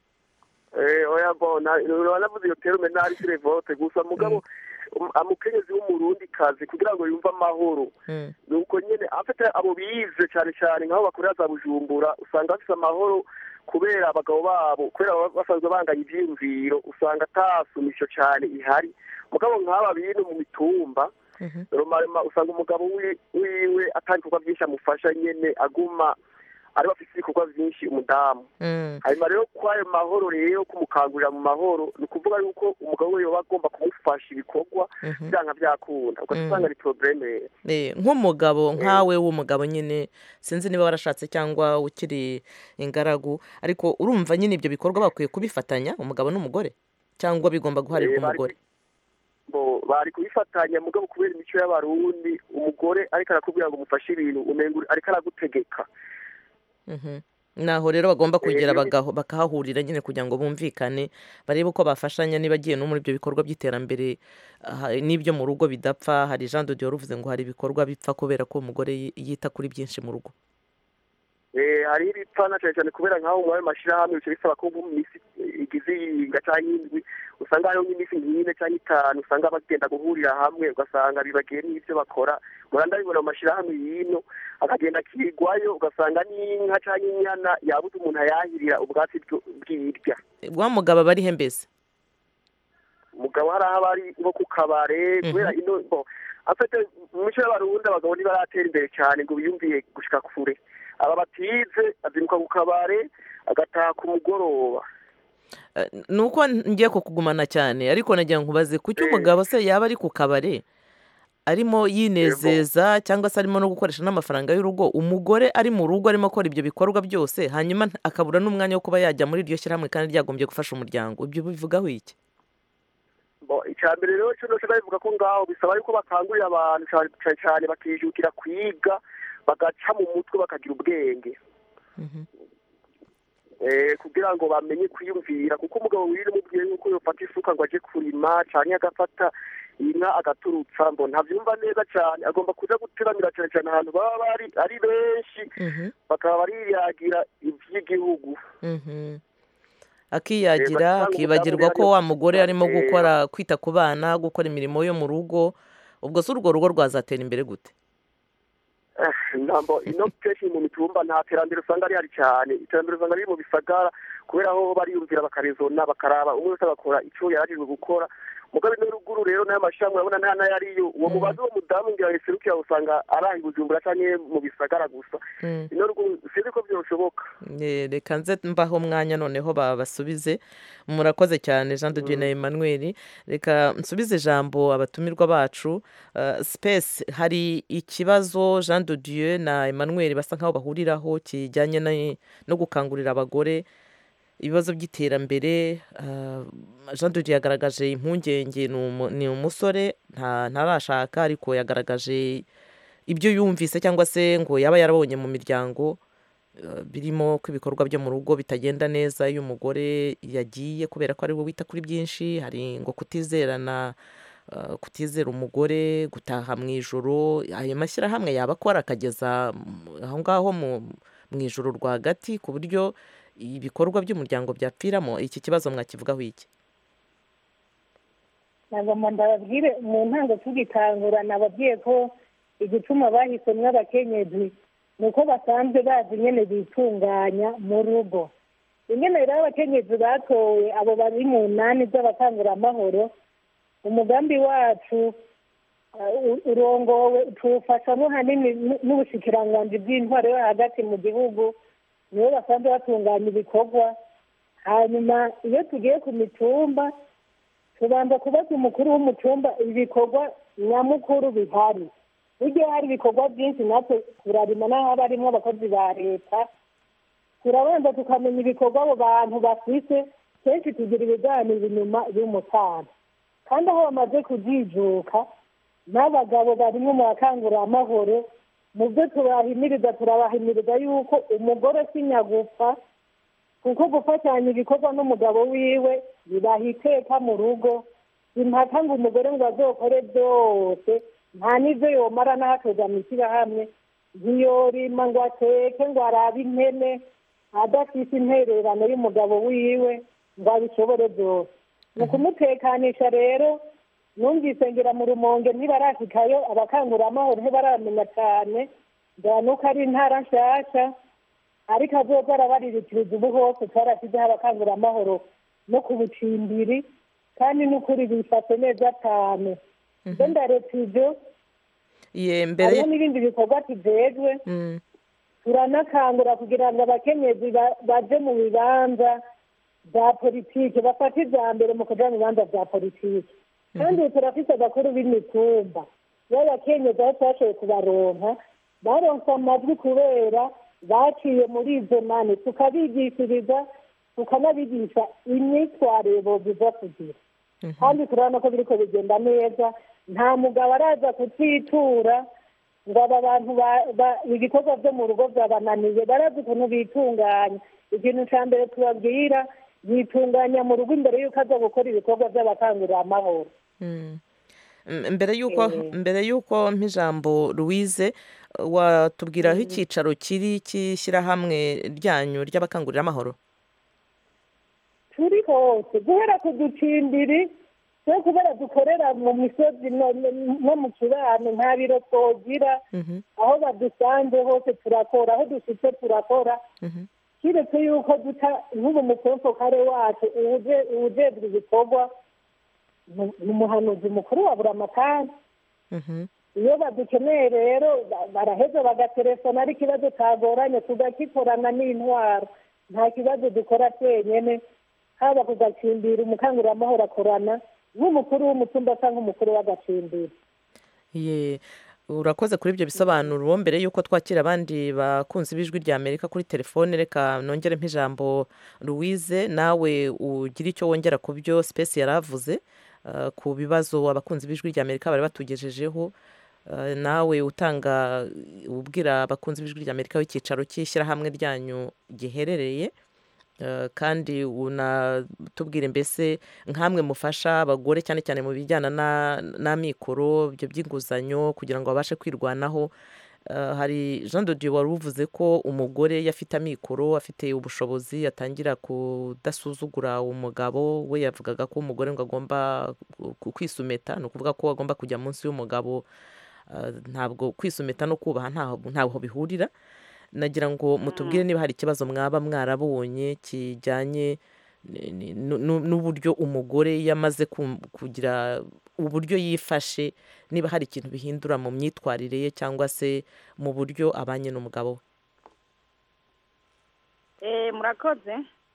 Eh, oya bona uranavuze iyo terume ntari si revolte gusa mugabo um- umukenyezi w'umurundi kazi kugira ngo yumve amahoro Mm. nuko nyene afite abo bize cyane cyane nk'aho bakorera za bujumbura usanga bafise amahoro kubera abagabo babo kubera baba basanzwe banganya ivyiyumviro usanga atasumisho cyane ihari mugabo nk'aba bintu mu mitumba romarema usanga umugabo wi- wiwe atari ibikorwa byinshi amufasha nyene aguma ari bafise ibikorwa byinshi umudamu Mm. hanyuma rero kwayo mahoro rero kumukangurira mu mahoro ni ukuvuga yuko umugabo we yoba agomba kumufasha ibikorwa Mhm. byanga byakunda ugaca Mm. usanga ni probleme rero Eh, nk'umugabo nkawe w'umugabo nyine sinzi niba warashatse cyangwa ukiri ingaragu ariko urumva nyine ibyo bikorwa bakwiye kubifatanya umugabo n'umugore cyangwa bigomba guharirwa Eh, bari umugore bo bari kubifatanya mugabo kubera imico y'abarundi umugore ariko arakubwira ngo umufashe ibintu umenga uri- ariko aragutegeka Mhm. naho rero bagomba kugera iyo bi- bagaho- bakahahurira nyine kugira ngo bumvikane barebe uko bafashanya niba agiye no muri ibyo bikorwa by'iterambere aha, n'ibyo mu rugo bidapfa hari jean de dior uvuze ngo hari ibikorwa bipfa kubera ko umugore yi- yita kuri byinshi mu rugo Eh, hariho ibipfana cyane cyane kubera nk'aho mu ayo mashyirahamwe bica bisaba ko mu minsi igize iyinga cyangwa indwi usanga hariho nk'iminsi nk'ine cyangwa itanu usanga bagenda guhurira hamwe ugasanga bibagiye n'ibyo bakora muranda bibona mu mashyirahamwe y'ino akagenda akigwayo ugasanga n'inka cyangwa inyana yabuze umuntu ayahirira ubwatsi bwo- bw'irya wa mugabo aba ari he mbese umugabo hari aho aba ari nko ku kabare kubera ino bo afite mu mico y'abarundi abagabo ntibaratera imbere cyane ngo biyumviye gushika kure aba batize azinduka ku kabare agataha ku mugoroba Eh, ni uko ngiye kukugumana cyane ariko nagira ngo nkubaze kuki umugabo se yaba ari ku kabare arimo yinezeza cyangwa se arimo no gukoresha n'amafaranga y'urugo umugore ari mu rugo arimo akora ibyo bikorwa byose hanyuma nta- akabura n'umwanya wo kuba yajya muri iryo shyirahamwe kandi ryagombye gufasha umuryango ibyo bivugaho iki Bo, icya mbere rero cyo nose bivuga ko ngaho bisaba yuko bakangurira abantu cyane cyane cyane bakijukira kwiga bagaca mu mutwe bakagira ubwenge eh, kugira ngo bamenye kwiyumvira kuko umugabo wirira umubwiye yuko yofata isuka ngo aje kurima cyane agafata inka agaturutsa ngo ntabyumva neza cyane agomba kuja guteramira cyane cyane ahantu baba bari ari benshi bakaba bariyagira ivy'igihugu Mhm. Eh, akiyagira basanga akibagirwa umudamu ko rero- wa mugore arimo Eh, gukora kwita ku bana gukora imirimo yo mu rugo ubwo se urwo rugo rwazatera imbere gute ntabwo ino kenshi mu mitumba nta terambere usanga rihari cyane iterambere usanga riri mu bisagara kubera aho bariyumvira bakarizona bakaraba umwe wese agakora icyo yarajijwe gukora mugabe no ruguru rero n'ayo mashami urabona nta nayo ariyo uwo mubazi uwo mudamu ngira yaserukira usanga araha i bujumbura canke mu bisagara gusa ino ruguru sinzi ko byoshoboka Eh, reka nze mbaho umwanya noneho babasubize murakoze cyane jean de dieu na emmanuel reka nsubize ijambo abatumirwa bacu Uh, space hari ikibazo jean de dieu na emmanuel basa nkaho bahuriraho kijyanye na- no gukangurira abagore ibibazo by'iterambere uh, jean de dieu yagaragaje impungenge ni umu- ni umusore nta- ntarashaka ariko yagaragaje ibyo yumvise cyangwa se ngo yaba yarabonye mu miryango uh, birimo ko ibikorwa byo mu rugo bitagenda neza iyo umugore yagiye kubera ko ari we wita kuri byinshi hari ngo kutizerana uh, kutizera umugore gutaha mu ijoro ayo mashyirahamwe yaba akora akageza mm, aho ngaho mu- mu ijoro rwagati ku buryo ibikorwa by'umuryango byapfiramo iki kibazo mwakivugaho iki ntabwo ndababwire mu ntango tugitangura nababwiye ko igituma bahisemo abakenyezi ni uko basanzwe bazi nyine bitunganya mu rugo ingene rero abakenyezi batowe abo bari mu nani z'abakanguramahoro umugambi wacu uh, u- urongowe tuwufashamo hanini n- n'ubushikiranganji bw'intwaro yo hagati mu gihugu nibo basanzwe batunganya ibikorwa hanyuma iyo tugiye ku mitumba tubanza kubaza umukuru w'umutumba ibikorwa nyamukuru bihari burya hari ibikorwa byinshi natwe turarima n'aho haba harimo abakozi ba leta turabanza tukamenya ibikorwa abo bantu bafise kenshi tugira ibiganiro inyuma y'umusaza kandi aho bamaze kujijuka n'abagabo barimo mu bakanguramahoro mu byo turahimiriza turabahimiriza yuko umugore si nyagupfa kuko gufatanya ibikorwa n'umugabo wiwe bibaha iteka mu rugo impaka ngo umugore ngo azokore byose nta n'ibyo yomara n'ahatoza mu ishyirahamwe ntiyorima ngo ateke ngo arabe impene adafite intererano y'umugabo wiwe ngo abishobore byose mu kumutekanisha rero numvise ngira mu rumonge ntibarashikayo abakanguramahoro ntibaramenya cyane ngira nuko ari intara nshyashya ariko azoza arabaririkiriza ubu hose twarashyizeho abakanguramahoro no ku bucimbiri kandi n'ukuri bifashe neza cyane ibyo ndaretse ibyo Ye, mbere hariho n'ibindi bikorwa tujejwe Mm. turanakangura kugira ngo abakenyezi ba- baje mu bibanza bya politiki bafate ibya mbere mu kuja mu bibanza bya politiki kandi ubu turafise abakuru b'imitumba y'abakenyezi aho twashoboye kubaronka baronse amajwi kubera baciye muri izo mani tukabigishiriza tukanabigisha imyitwarire boziza kugira kandi turabona ko biriko bigenda neza nta mugabo araza kutwitura ngo aba bantu ba- ba- ibikorwa byo mu rugo byabananiye barazi ukuntu bitunganya ikintu cya mbere tubabwira yitunganya mu rugo imbere y'uko aza gukora ibikorwa by'abakanguramahoro Mm. M- mbere y'uko Eh. mbere y'uko mp'ijambo louise watubwira aho icyicaro kiri cy'ishyirahamwe ryanyu ry'abakanguramahoro turi hose guhera ku ducimbiri no kubera dukorera mu misozi no- no- no mu kibano nta biro twogira aho badusanze hose turakora aho dushyitse turakora kiretse yuko duca nk'ubu mukonsokare wacu uwuje- uwujejwe ibikorwa ni- ni umuhanuzi mukuru wa buramatari iyo badukeneye rero ba- baraheza bagatelefona ari ikibazo cyagoranye tugakikorana n'intwaro nta kibazo dukora twenyene haba ku gacimbiri umukanguramahoro akorana nk'umukuru w'umutumba cyangwa umukuru w'agacimbiri ye urakoze kuri ibyo bisobanuro mbere y'uko twakira abandi bakunzi b'ijwi rya amerika kuri telefone reka nongere mp'ijambo louise nawe ugira icyo wongera ku byo space yari avuze uh, ku bibazo abakunzi b'ijwi rya amerika bari batugejejeho Uh, nawe utanga ubwira abakunzi b'ijwi rya amerika w'icyicaro cy'ishyirahamwe ryanyu giherereye Uh, kandi unatubwire mbese nk'amwe mufasha abagore cyane cyane mu bijyana na- n'amikoro ibyo by'inguzanyo kugira ngo babashe kwirwanaho Uh, hari jean de dieu wari uvuze ko umugore iyo afite amikoro afite ubushobozi atangira kudasuzugura umugabo we yavugaga ko umugore ngo agomba ku- kwisumeta ni ukuvuga ko agomba kujya munsi y'umugabo Uh, ntabwo kwisumeta no kubaha ntaho ntaho bihurira nagira ngo mutubwire niba hari ikibazo mwaba mwarabonye kijyanye ni- ni- nu- nu- n'uburyo umugore yamaze kum- kugira uburyo yifashe niba hari ikintu bihindura mu myitwarire ye cyangwa se mu buryo abanye n'umugabo we Eh, murakoze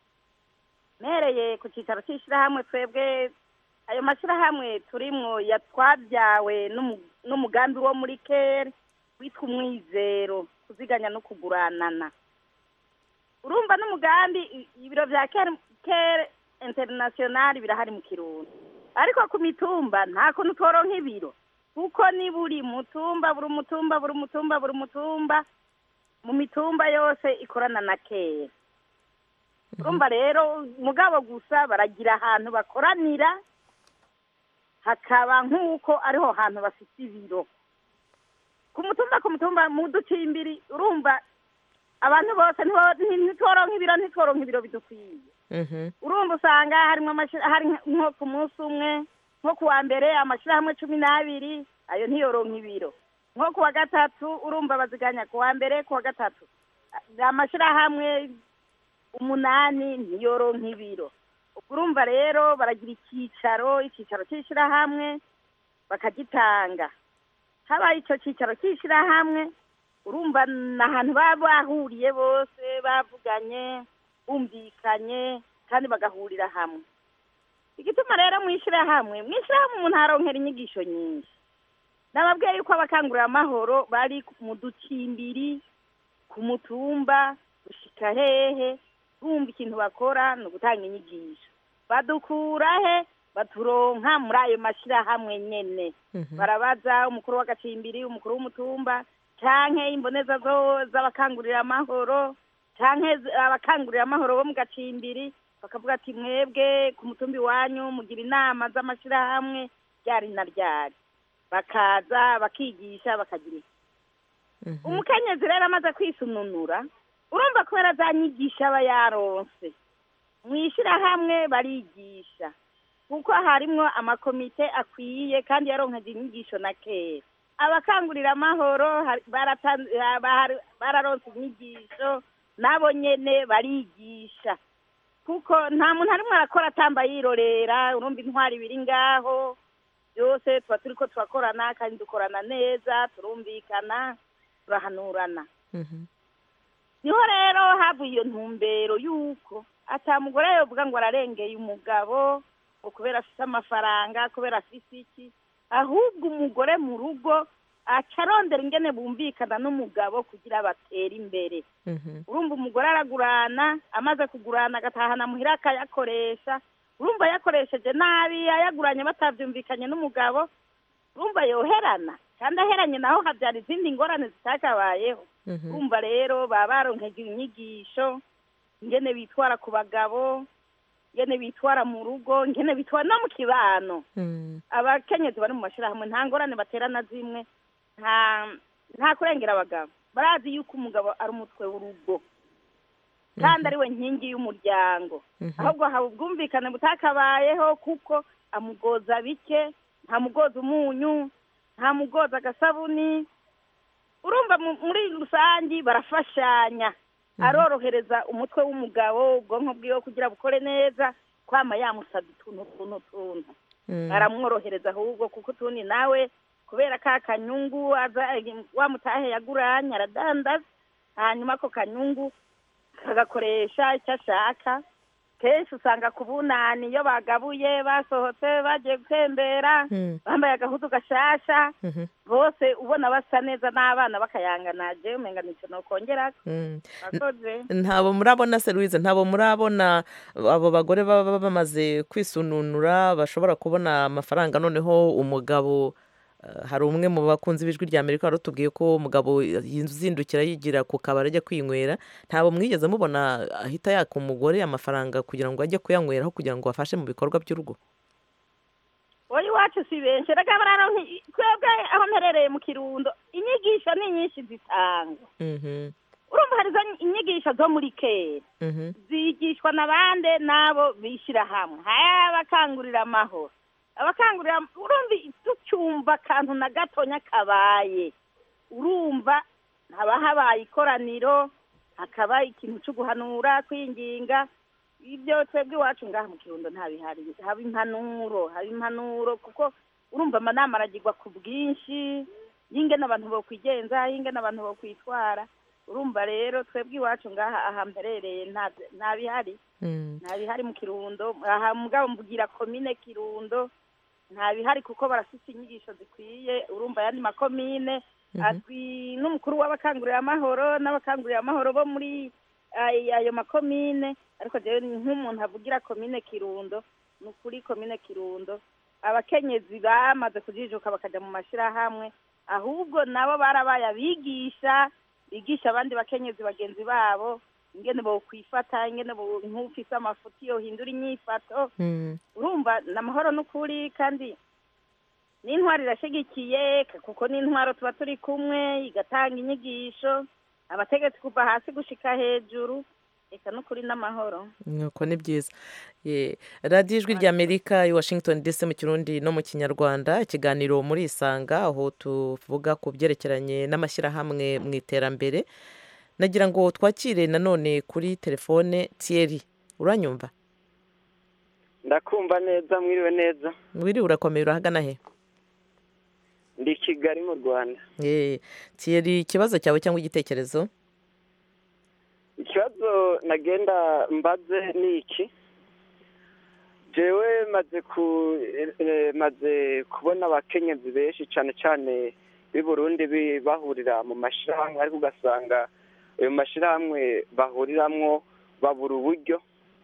mpereye ku cyicaro cy'ishyirahamwe twebwe ayo mashyirahamwe turimwo ya twabyawe n'umu- n'umugambi wo muri kere witwa umwizero kuziganya no kuguranana urumva n'umugambi i- ibiro bya kere kere interinasiyonari birahari mu kirundo ariko ku mitumba nta kuntu toronka ibiro kuko ni buri mutumba buri mutumba buri mutumba buri mutumba mu mitumba yose ikorana na kera urumva rero mugabo gusa baragira ahantu bakoranira hakaba nk'uko ariho hantu bafite ibiro ku mutumba ku mutumba mu ducimbiri urumva abantu bose ntibo- nti- ntitworonka ibiro ntitworonka ibiro bidukwiye urumva usanga harimo amashira- hari nko ku munsi umwe nko ku wa mbere amashyirahamwe cumi n'abiri ayo ntiyoronka ibiro nko ku wa gatatu urumva baziganya ku wa mbere ku wa gatatu amashyirahamwe umunani ntiyoronka ibiro urumva rero baragira icyicaro icyicaro cy'ishyirahamwe bakagitanga habaye icyo cyicaro cy'ishyirahamwe urumva ni ahantu baba bahuriye bose bavuganye bumvikanye kandi bagahurira hamwe igituma rero mu ishyirahamwe mu ishyirahamwe umuntu aronkera inyigisho nyinshi nababwiye yuko abakangurira amahoro bari mu ducimbiri ku mutumba gushika hehe bumva ikintu bakora ni ugutanga inyigisho badukura he baturonka muri ayo mashyirahamwe nyene barabaza umukuru w'agacimbiri umukuru w'umutumba canke imboneza zo- z'abakangurira amahoro canke z- abakangurira amahoro bo mu gacimbiri bakavuga ati mwebwe ku mutumba iwanyu mugira inama z'amashyirahamwe ryari na ryari bakaza bakigisha bakagira iki umukenyezi rero amaze kwisununura urumva kubera za nyigisho aba yaronse mu ishyirahamwe barigisha kuko harimwo amakomite akwiye kandi yaronkeje inyigisho na kera abakangurira amahoro hari- baratan- ha- bahari- bararonse inyigisho nabo nyene barigisha kuko nta muntu arimwo arakora atamba yirorera urumva intwari biri ngaho byose tuba turiko turakorana kandi dukorana neza turumvikana turahanurana niho rero havuye iyo ntumbero y'uko atamugore yovuga ngo ararengeye umugabo ngo kubera afite amafaranga kubera afite iki ahubwo umugore mu rugo aca arondera ingene bumvikana n'umugabo kugira batere imbere urumva umugore aragurana amaze kugurana agatahana muhira akayakoresha urumva yakoresheje nabi ayaguranye batabyumvikanye n'umugabo urumva yoherana kandi aheranye naho habyara izindi ngorane zitakabayeho urumva rero baba baronkeje inyigisho ingene bitwara ku bagabo ingene bitwara mu rugo ingene bitwara no mu kibano abakenyezi bari mu mashyirahamwe nta ngorane batera na zimwe nta nta kurengera abagabo barazi yuko umugabo ari umutwe w'urugo kandi ari we nkingi y'umuryango ahubwo haba ubwumvikane butakabayeho kuko amugoza bike ntamugoza umunyu ntamugoza agasabuni urumva mu- muri rusange barafashanya arorohereza umutwe w'umugabo ubwonko bwiwe kugira bukore neza kwama yamusabye utuntu utuntu utuntu aramworohereza ahubwo kuko utundi nawe kubera ka kanyungu aza wa mutahe yaguranye aradandaza hanyuma ako kanyungu kagakoresha icyo ashaka kenshi usanga ku bunani iyo bagabuye basohotse bagiye gutembera bambaye agahudu gashasha bose ubona basa neza n'abana bakayanganaje umenga nicyo nokongerako bakoze ntabo murabona se louise ntabo murabona abo bagore baba bamaze kwisununura bashobora kubona amafaranga noneho umugabo eh, hari umwe mu bakunzi b'ijwi rya amerika wari utubwiye ko umugabo yizindukira yigira ku kabari ajya kwinywera ntabo mwigeze mubona ahita yaka umugore amafaranga kugira ngo ajye kuyanyweraho kugira ngo afashe mu bikorwa by'urugo wowe iwacu si benshi reka bararonka twebwe aho mperereye mu kirundo inyigisho ni nyinshi zitangwa Mhm, urumva hari izo inyigisho zo muri kera mhm, zigishwa na bande n'abo bishyira hamwe hari abakangurira amahoro abakangurira urumva tucyumva akantu na gatonya kabaye urumva haba habaye ikoraniro hakaba ikintu cyo guhanura kwinginga ibyo twebwe iwacu ngaha mu kirundo ntabihari haba impanuro haba impanuro kuko urumva amanama aragirwa ku bwinshi y'ingene abantu bokwigenza y'ingene abantu bokwitwara urumva rero twebwe iwacu ngaha aha mperereye nta- nta bihari nta bihari mu kirundo aha mugabo mvugira komine kirundo nta bihari kuko barafite inyigisho zikwiye urumva ayandi makomine azwi n'umukuru w'abakangurira amahoro n'abakangurira amahoro bo muri ay- ayo makomine ariko jewe ni nk'umuntu avugira komine kirundo ni ukuri komine kirundo abakenyezi bamaze kujijuka bakaja mu mashirahamwe ahubwo nabo barabaye abigisha bigisha abandi bakenyezi bagenzi babo ingene bokwifata ingene bo- nk'ufise amafuti yohindura inyifato urumva ni amahoro n'ukuri kandi n'intwaro irashyigikiye k- kuko n'intwaro tuba turi kumwe igatanga inyigisho abategetsi kuva hasi gushika hejuru reka n'ukuri n'amahoro nuko ni byiza Ye, radiyo ijwi ry'amerika i washington dc mu kirundi no mu kinyarwanda ikiganiro muri isanga aho tuvuga ku byerekeranye n'amashyirahamwe mu iterambere nagira ngo twakire nanone kuri telefone thierry uranyumva ndakumva neza mwiriwe neza wiriwe urakomeye urahagana he ndi i kigali mu rwanda Ye, thierry ikibazo cyawe cyangwa igitekerezo ikibazo nagenda mbaze ni iki jewe maze ku eh, maze kubona abakenyezi benshi cyane cyane b'i burundi bi- bahurira mu mashyirahamwe ariko ugasanga ayo mashyirahamwe bahuriramwo babura uburyo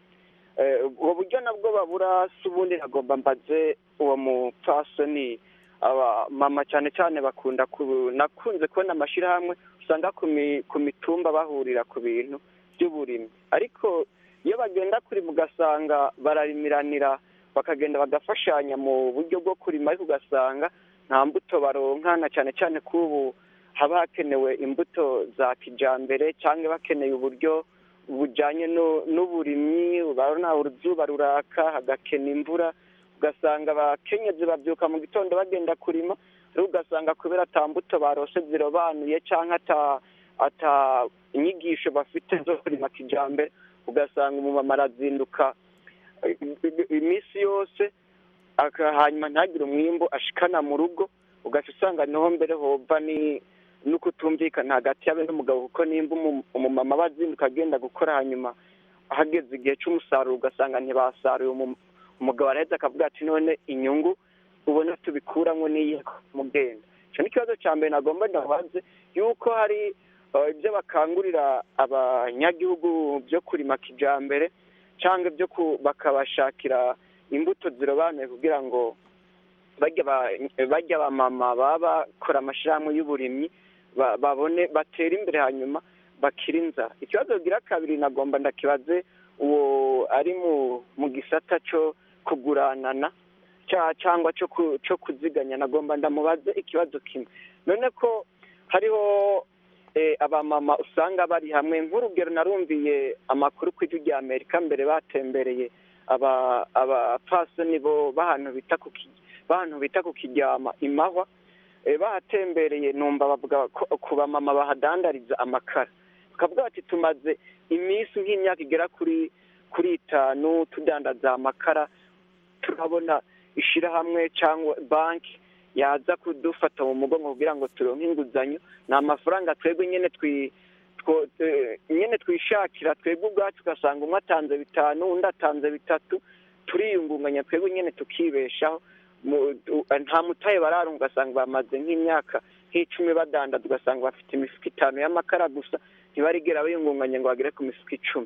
Eh, ubwo buryo nabwo babura si ubundi nagomba mbaze uwo mupfasoni aba mama cyane cyane bakunda ku nakunze kubona amashyirahamwe usanga ku mi- ku mitumba bahurira ku bintu by'uburimyi ariko iyo bagenda kurima ugasanga bararimiranira bakagenda bagafashanya mu buryo bwo kurima ariko ugasanga nta mbuto baronka na cyane cyane ko ubu haba hakenewe imbuto za kijyambere cyangwa bakeneye uburyo bujyanye no- n'uburimyi urabona uruzuba ruraka hagakena imvura ugasanga abakenyezi babyuka mu gitondo bagenda kurima ariko ugasanga kubera ata mbuto barose zirobanuye cyangwa ata ata inyigisho bafite zo kurima kijyambere ugasanga umumama arazinduka eh, iminsi yose aka- hanyuma ntagire umwimbu ashikana mu rugo ugaca usanga niho mbere hova ni no kutumvikana hagati yawe n'umugabo kuko nimba umu- umumama aba azinduka agenda gukora hanyuma hageze igihe cy'umusaruro ugasanga ntibasaruye umu- umugabo araheza akavuga ati none inyungu ubona tubikuramo n'iyi mugenda icyo ni ikibazo cya mbere nagomba ndabaze yuko hari eh, ibyo bakangurira abanyagihugu byo kurima kijyambere cyangwa ibyo ku- bakabashakira imbuto zirobanuye kugira ngo bajya ba- bajya abamama baba bakora amashyirahamwe y'uburimyi ba- babone batera imbere hanyuma bakira inzara ikibazo gira kabiri nagomba ndakibaze uwo ari mu mu gisata cyo kuguranana cya- cyangwa cyo ku- cyo kuziganya nagomba ndamubaze ikibazo kimwe none ko hariho eh, abamama usanga bari hamwe nk'urugero narumviye amakuru ku ijwi rya amerika mbere batembereye aba abapfasoni bo b'ahantu bita ku ki- b'ahantu bita ku kiryama imahwa eh, bahatembereye numva bavuga ko ku bamama bahadandariza amakara bakavuga bati tumaze iminsi nk'imyaka igera kuri kuri itanu tudandaza amakara turabona ishyirahamwe cyangwa banki yaza kudufata mu mugongo kugira ngo turonke inguzanyo ni amafaranga twebwe nyine twi two- eh, nyine twishakira twebwe ubwacu ugasanga umwe atanze bitanu undi atanze bitatu turiyungunganya twebwe nyine tukibeshaho Mu- u- nta mutahe bararunga ugasanga bamaze nk'imyaka nk'icumi badandaza ugasanga bafite imifuka itanu y'amakara gusa ntibarigera biyungunganya ngo bagere ku mifuka icumi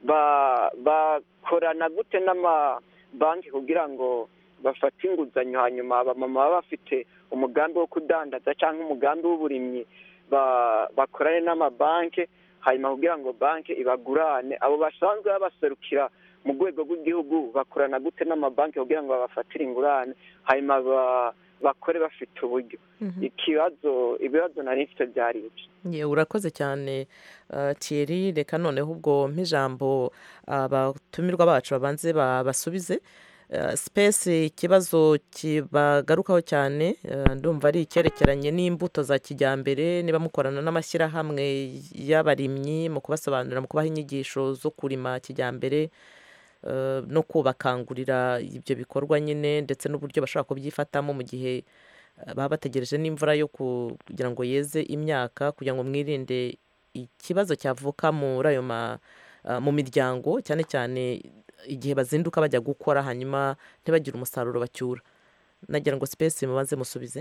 ba- bakorana gute n'amabanki kugira ngo bafate inguzanyo hanyuma abamama baba bafite umugambi wo kudandaza cyangwa umugambi w'uburimyi ba- bakorane n'amabanki hanyuma kugira ngo banki ibagurane abo basanzwe babaserukira mu rwego rw'igihugu bakorana gute n'amabanki kugira ngo babafatire ingurane hanyuma ba- bakore bafite uburyo ikibazo ibibazo nari mfite byari ibyo Ye, urakoze cyane uh, Thierry reka noneho ubwo mp'ijambo abatumirwa bacu babanze babasubize Eh, space ikibazo kibagarukaho cyane eh, ndumva ari icyerekeranye n'imbuto za kijyambere niba mukorana n'amashyirahamwe y'abarimyi mu kubasobanurira mu kubaha inyigisho zo kurima kijyambere eh, no kubakangurira ibyo bikorwa nyine ndetse n'uburyo bashobora kubyifatamo mu gihe eh, baba bategereje n'imvura yo ku- kugira ngo yeze imyaka kugira ngo mwirinde ikibazo cyavuka muri ayo ma ah, mu miryango cyane cyane igihe bazinduka bajya gukora hanyuma ntibagire umusaruro bacyura nagira ngo sipesi mubanze musubize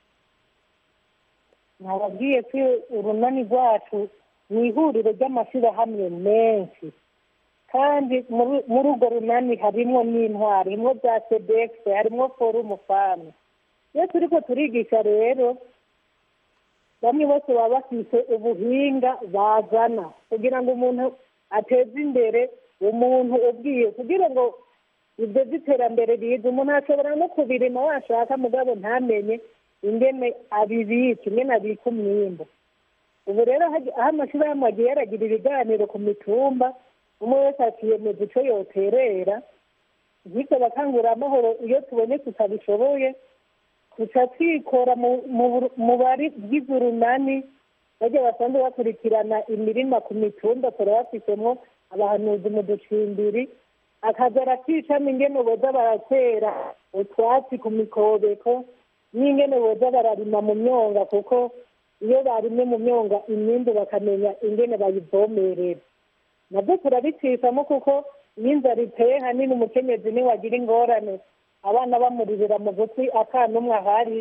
nababwiye ko urunani rwacu ni ihuriro ry'amashyirahamwe menshi kandi muri muri urwo runani harimo n'intwari harimo bya sedekisi harimo forumu famu iyo turi ko turigisha rero bamwe bose baba bafite ubuhinga bazana kugira ngo umuntu ateze imbere umuntu ubwiye kugira ngo ibyo by'iterambere riza umuntu ashobora no kubirima washaka mugabo ntamenye ingene abibika ingene abika umwimbo ubu rero hagi- aho amashyirahamwe agiye aragira ibiganiro ku mitumba umwe wese akiyemeza icyo yoterera nk'ibyo bakanguramahoro iyo tubonye tutabishoboye tuca twikora mu- mu buru- mu bari bwize urunani bajya basanzwe bakurikirana imirima ku mitumba turabafitemo abahanuzi mu ducimbiri akaza arakicamo ingene boza baratera utwatsi ku mikobeko n'ingene boza bararima mu myonga kuko iyo barimye mu myonga imyimbu bakamenya ingene bayivomerera nabyo turabicishamo kuko iyo inzara iteye hanini umukenyezi niwe agira ingorane abana bamuririra mu gutwi akana umwe ahari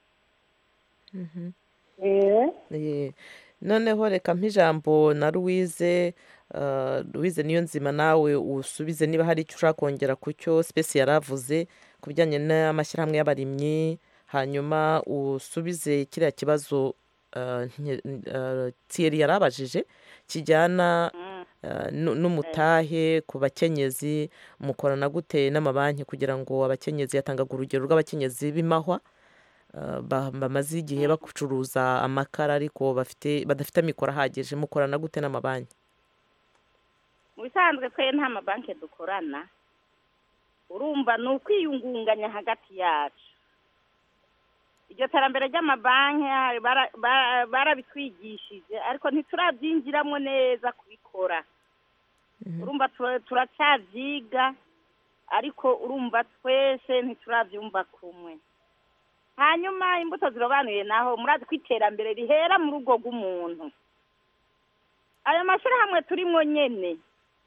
Eh, Eh, noneho reka mp'ijambo na louise ah, louise niyo nzima nawe usubize niba hari icyo ushaka kongera ku cyo sipesi yari avuze ku bijyanye n'amashyirahamwe y'abarimyi hanyuma usubize kiriya kibazo ah, nke- ah, thierry yari abajije kijyana ah, nu- n'umutahe ku bakenyezi mukorana gute n'amabanki kugira ngo abakenyezi yatangaga urugero rw'abakenyezi b'imahwa Uh, ba- bamaze igihe bacuruza amakara ariko bafite badafite amikoro ahagije mukorana gute n'amabanki mu bisanzwe twe nta mabanki dukorana urumva ni ukwiyungunganya hagati yacu iryo terambere ry'amabanki hari bara- bara- barabitwigishije ariko ntiturabyinjiramo neza kubikora urumva tura- turacyabyiga ariko urumva twese ntiturabyumva kumwe hanyuma imbuto zirobanuye naho murazi ko iterambere rihera mu rugo rw'umuntu ayo mashyirahamwe turimo nyene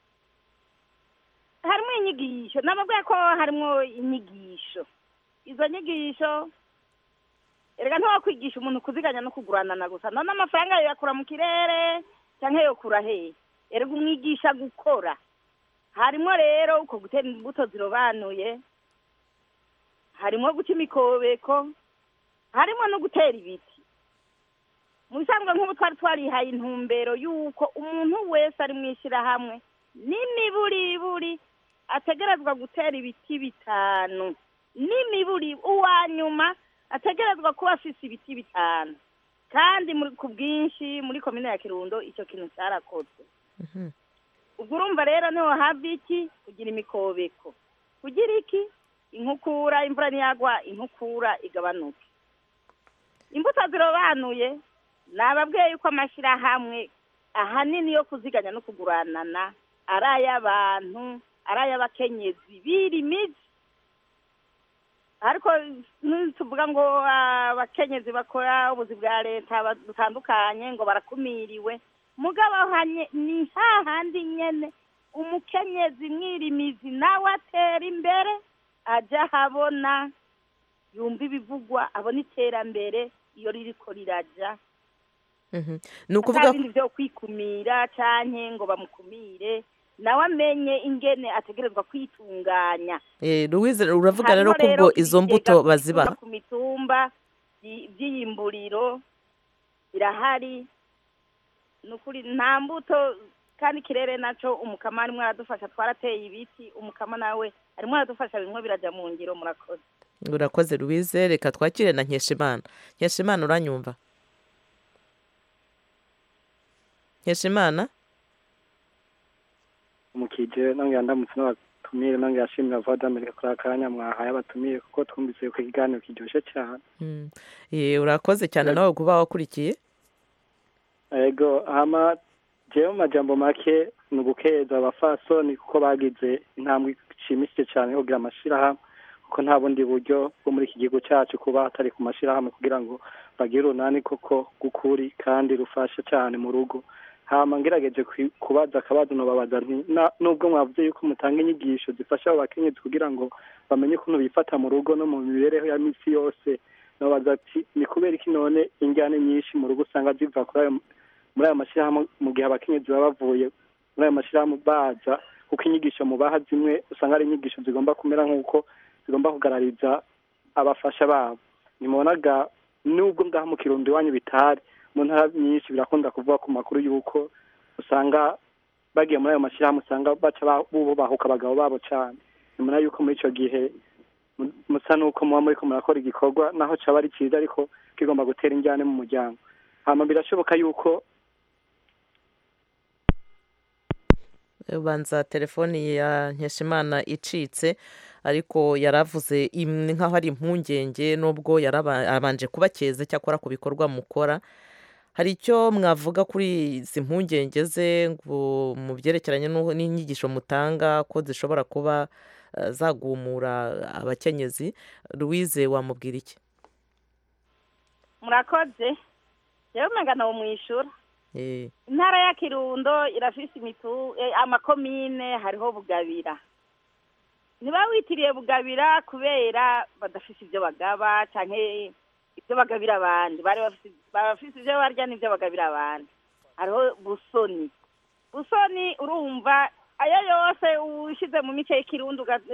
harimo inyigisho nababwiye ko harimo inyigisho izo nyigisho erega ntiwakwigisha umuntu kuziganya no kuguranana gusa none amafaranga yawe yakura mu kirere cyangwa yokura hehe erega umwigisha gukora harimo rero uko gutera imbuto zirobanuye harimo guca imikobeko harimo no gutera ibiti mu bisanzwe nk'ubu twari twarihaye intumbero y'uko umuntu wese ari mu ishyirahamwe n'imiburiburi ategerezwa gutera ibiti bitanu n'imiburi uwa nyuma ategerezwa kuba afise ibiti bitanu kandi muri- ku bwinshi muri komine ya kirundo icyo kintu cyarakozwe ubwo urumva rero niho hava iki kugira imikobeko kugira iki inkukura imvura ntiyagwa inkukura igabanuke imbuto zirobanuye nababwiye yuko amashyirahamwe ahanini yo kuziganya no kuguranana ari ay'abantu ari ay'abakenyezi birimizi ariko tuvuga ngo abakenyezi bakora ubuzi bwa leta ba- butandukanye ngo barakumiriwe mugabo hanye ni hahandi nyene umukenyezi mwirimizi nawe atera imbere ajya ahabona yumva ibivugwa abona iterambere iyo ririko riraja Mhm. ni ukuvuga nta bindi byo kwikumira canke ngo bamukumire nawe amenye ingene ategerezwa kwitunganya Eh, louise uravuga rero ko Harimo ubwo izo mbuto ibigega bazibaha biva ku mitumba by- by'iyimburiro birahari ni ukuri nta mbuto kandi ikirere naco umukama arimwo aradufasha twarateye ibiti umukama nawe arimwo aradufasha bimwe biraja mu ngiro murakoze urakoze louise reka twakire na nkeshimana nkeshimana uranyumva nkeshimana umukije nongera ndamutse n'abatumire nongera ashimira voix d'Amerique kuri akanya mwahaye abatumire kuko twumvise yuko ikiganiro kiryoshye cyane Mm. Eh, urakoze cyane nawe kuba wakurikiye ego hama jewe mu majambo make ni ugukeza abafasoni kuko bagize intambwe ishimishije cyane yo kugira amashirahamwe kuko nta bundi buryo bwo muri iki gihugu cyacu kuba hatari ku mashirahamwe kugira ngo bagire urunani koko gukuri kandi rufasha cyane mu rugo hama ngerageje kwi- kubaza akabazo nobabaza nti "Na- nubwo mwavuze yuko mutanga inyigisho zifasha abo bakenyezi kugira ngo bamenye ukuntu bifata mu rugo no mu mibereho ya misi yose nobaza ati ni kubera iki none injyane nyinshi mu rugo usanga ziva kuri ayo muri ayo mashyirahamwe mu gihe abakenyezi baba bavuye muri ayo mashyirahamwe baza kuko inyigisho mubaha zimwe usanga ari inyigisho zigomba kumera nk'uko zigomba kugarariza abafasha babo nimubonaga nubwo ngaha mu kirundo iwanyu bitari mu ntara nyinshi birakunda kuvuga ku makuru y'uko usanga bagiye muri ayo mashyirahamwe usanga baca ba- bubahuka abagabo babo cyane nimuna yuko muri icyo gihe mu- musa n'uko muba muriko murakora igikorwa naho caba ari cyiza ariko kigomba gutera injyane mu muryango hama birashoboka yuko ubanza telefoni ya nkeshimana icitse ariko yaravuze imwe nk'aho ari impungenge nubwo yarabanje kubakeze cyakora ku bikorwa mukora hari icyo mwavuga kuri izi mpungenge ze ngo mu byerekeranye n'u- n'inyigisho mutanga ko zishobora kuba eh, zagumura abakenyezi louise wamubwira iki murakoze yewe umenga nawo mwishura Eh, intara ya kirundo irafise imitu eh, amakomine hariho bugabira ntibawitiriye bugabira kubera badafise ibyo bagaba canke ibyo bagabira abandi bari bafise bafise ibyo barya n'ibyo bagabira abandi hariho busoni busoni urumva ayo yose ushize mu mice y'ikirundo uga-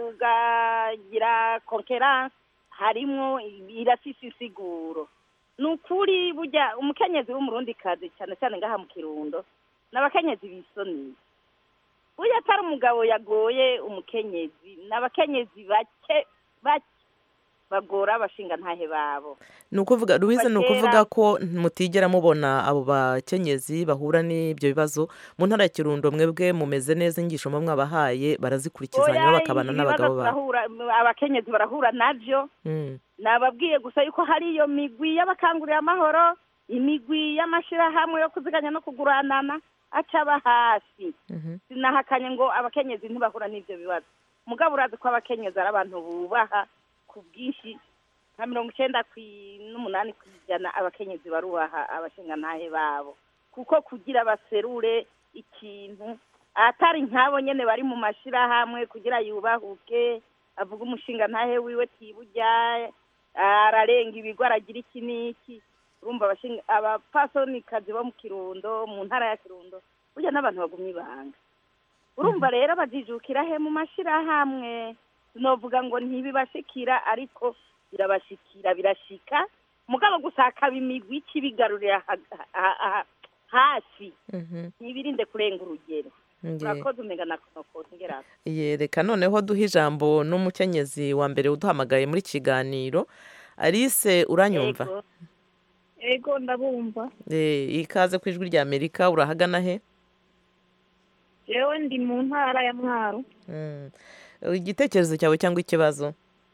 ugagira konkeranse harimwo irafise insiguro ni ukuri burya umukenyezi w'umurundikazi cyane cyane ngaha mu kirundo ni abakenyezi bisoniye burya atari umugabo yagoye umukenyezi ni abakenyezi bake bake bagora abashinga ntahe babo ni ukuvuga louise ni Kuva ukuvuga kera- ko mutigera mubona abo bakenyezi bahura n'ibyo bibazo mu ntara ya kirundo mwebwe mumeze neza inyigisho muba mwabahaye barazikurikiza hanyuma Oya, bakabana ibibazo n'abagabo babo turahura- abakenyezi barahura navyo Mm. nababwiye gusa yuko hari iyo migwi y'abakangurira amahoro imigwi y'amashirahamwe yo kuziganya no kuguranana acaba hasi sinahakanye ngo abakenyezi ntibahura n'ivyo bibazo mugabo urazi ko abakenyezi ari abantu bubaha ku bwinshi nka mirongo icenda kwi- n'umunani ku ijana abakenyezi barubaha abashingantahe babo kuko kugira baserure ikintu atari nk'abo nyene bari mu mashirahamwe kugira yubahuke avuga umushingantahe wiwe tiburya ararenga ibigo aragira iki n'iki urumva abashinga abapfasonikazi bo mu kirundo mu ntara ya kirundo burya n'abantu bagumye ibanga urumva rero bajijukira he mu mashirahamwe sinovuga ngo ntibibashikira ariko birabashikira birashika mugabo gusa hakaba imigwi ikibigarurira ha- ha- ha- hasi ntibirinde kurenga urugero Nge- urakoze umenga na konokosi ngerako yereka noneho duhe ijambo n'umukenyezi wa mbere uduhamagaye muri kiganiro alice uranyumva Ego. ego ndabumva Eh, ikaze ku ijwi rya amerika urahagana he yewe ndi mu ntara ya mwaro Mm. igitekerezo cyawe cyangwa ikibazo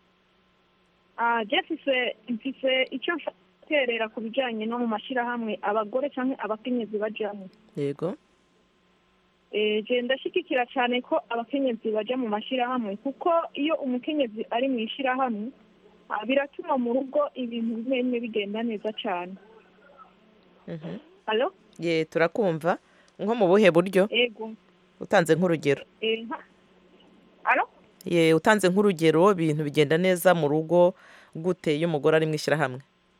Ah, je mfise mfise icyo mfaterera ku bijyanye no mu mashyirahamwe abagore cyangwa abakenyezi bajyamo yego Eh, je ndashyigikira cyane ko abakenyezi bajya mu mashyirahamwe kuko iyo umukenyezi ari mu ishyirahamwe ah, biratuma mu rugo ibintu bimwe bigenda neza cyane Mhm. alo ye turakumva nko mu buhe buryo ego utanze nk'urugero Eh, nka- alo ye utanze nk'urugero ibintu bigenda neza mu rugo gute iyo umugore ari mu ishyirahamwe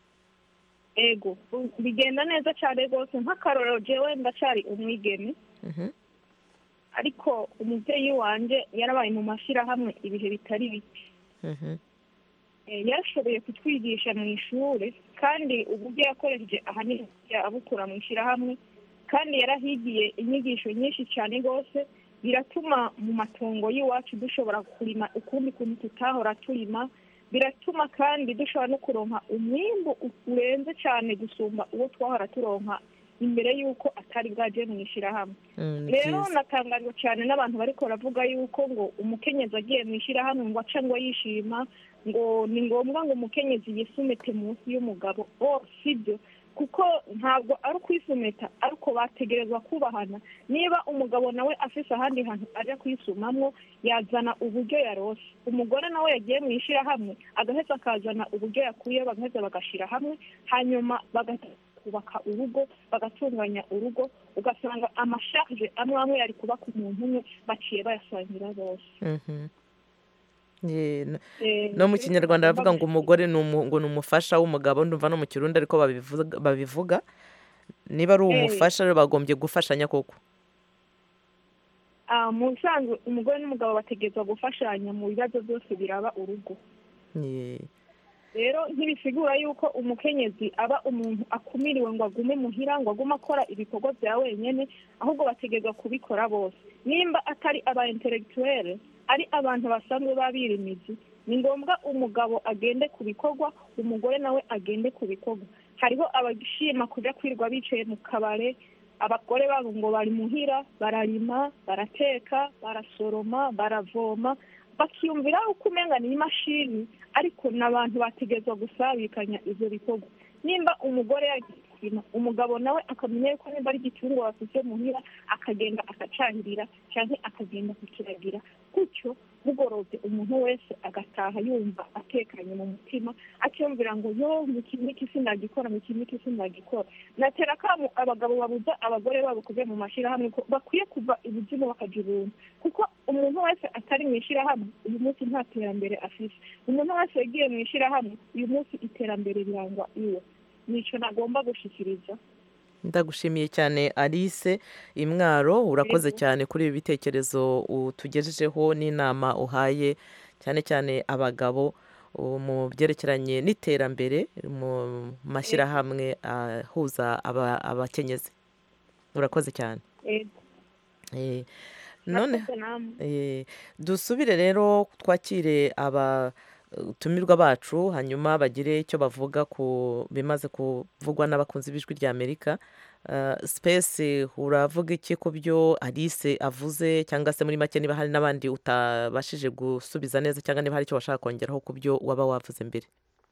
ego bigenda neza cyane rwose nk'akarorero jewe ndacyari umwigeme Mhm. ariko umubyeyi wanjye yarabaye mu mashyirahamwe ibihe bitari bike Mhm. Eh, yarashoboye kutwigisha mu ishuri kandi uburyo yakoresheje ahanini abukura mu ishyirahamwe kandi yarahigiye inyigisho nyinshi cyane rwose biratuma mu matongo y'iwacu dushobora kurima ukundi kuntu tutahora turima biratuma kandi dushobora no kuronka umwimbu urenze cyane gusumba uwo twahora turonka imbere y'uko atari bwaje mu ishyirahamwe Mm, ni rero byiza. natangajwe cyane n'abantu bariko baravuga yuko ngo umukenyezi agiye mu ishyirahamwe ngo aca ngo yishima ngo ni ngombwa ngo umukenyezi yisumete munsi y'umugabo oh sibyo kuko ntabwo ari ukwisumeta ariko bategerezwa kubahana niba umugabo nawe afise ahandi hantu aja kwisumamwo yazana uburyo yarose umugore nawe yagiye mu ishyirahamwe agaheza akazana uburyo yakuye bagaheza bagashira hamwe hanyuma bagahita kubaka urugo bagatunganya urugo ugasanga amashaje amwe amwe yari kuba ku muntu umwe baciye bayasangira bose Mhm. Ye, no- Eh, no mu rero kinyarwanda tugomba baravuga ngo umugore ni umu- ngo ni umufasha w'umugabo ndumva no mu kirundi ariko babivuga- babivuga niba ari Eh. umufasha rero bagombye gufashanya koko Ah, mu bisanzwe umugore n'umugabo bategerezwa gufashanya mu bibazo byose biraba urugo Ye. rero ntibisigura yuko umukenyezi aba umuntu akumiriwe ngo agume muhira ngo agume akora ibikorwa bya wenyine ahubwo bategerezwa kubikora bose nimba atari aba intellectuelle ari abantu basanzwe babirimizi ni ngombwa umugabo agende ku bikorwa umugore nawe agende ku bikorwa hariho abashima kuja kwirirwa bicaye mu kabare abagore babo ngo bari muhira bararima barateka barasoroma baravoma bakiyumvira uko umenga ni imashini ariko n'abantu bategerezwa gusabikanya ivyo bikorwa nimba umugore yagisima umugabo nawe akamenya yuko nimba ari igitungwa bafise muhira akagenda akacahirira canke akagenda kukiragira gutyo bugorobye umuntu wese agataha yumva atekanye mu mutima akiyumvira ngo yo iki n'iki sindagikora iki n'iki sindagikora natera akamu abagabo babuza abagore babo kuja mu mashirahamwe ko bakwiye kuva ibuzimu bakaja ibuntu kuko umuntu wese atari mu ishirahamwe uyu munsi nta terambere afise umuntu wese yagiye mu ishirahamwe uyu munsi iterambere rirangwa iwe nico nagomba gushikiriza ndagushimiye cyane alice imwaro urakoze cyane kuri ibi bitekerezo utugejejeho n'inama uhaye cyane cyane abagabo uh, mu byerekeranye n'iterambere mu mashyirahamwe ahuza aba- abakenyezi urakoze cyane Ego. Eh, none Murakoze namwe. Eh, dusubire rero twakire abatumirwa bacu hanyuma bagire icyo bavuga ku bimaze kuvugwa n'abakunzi b'ijwi rya amerika Uh, space uravuga iki ku byo alice avuze cyangwa se muri make niba hari n'abandi utabashije gusubiza neza cyangwa niba hari icyo washaka kongeraho ku byo waba wavuze mbere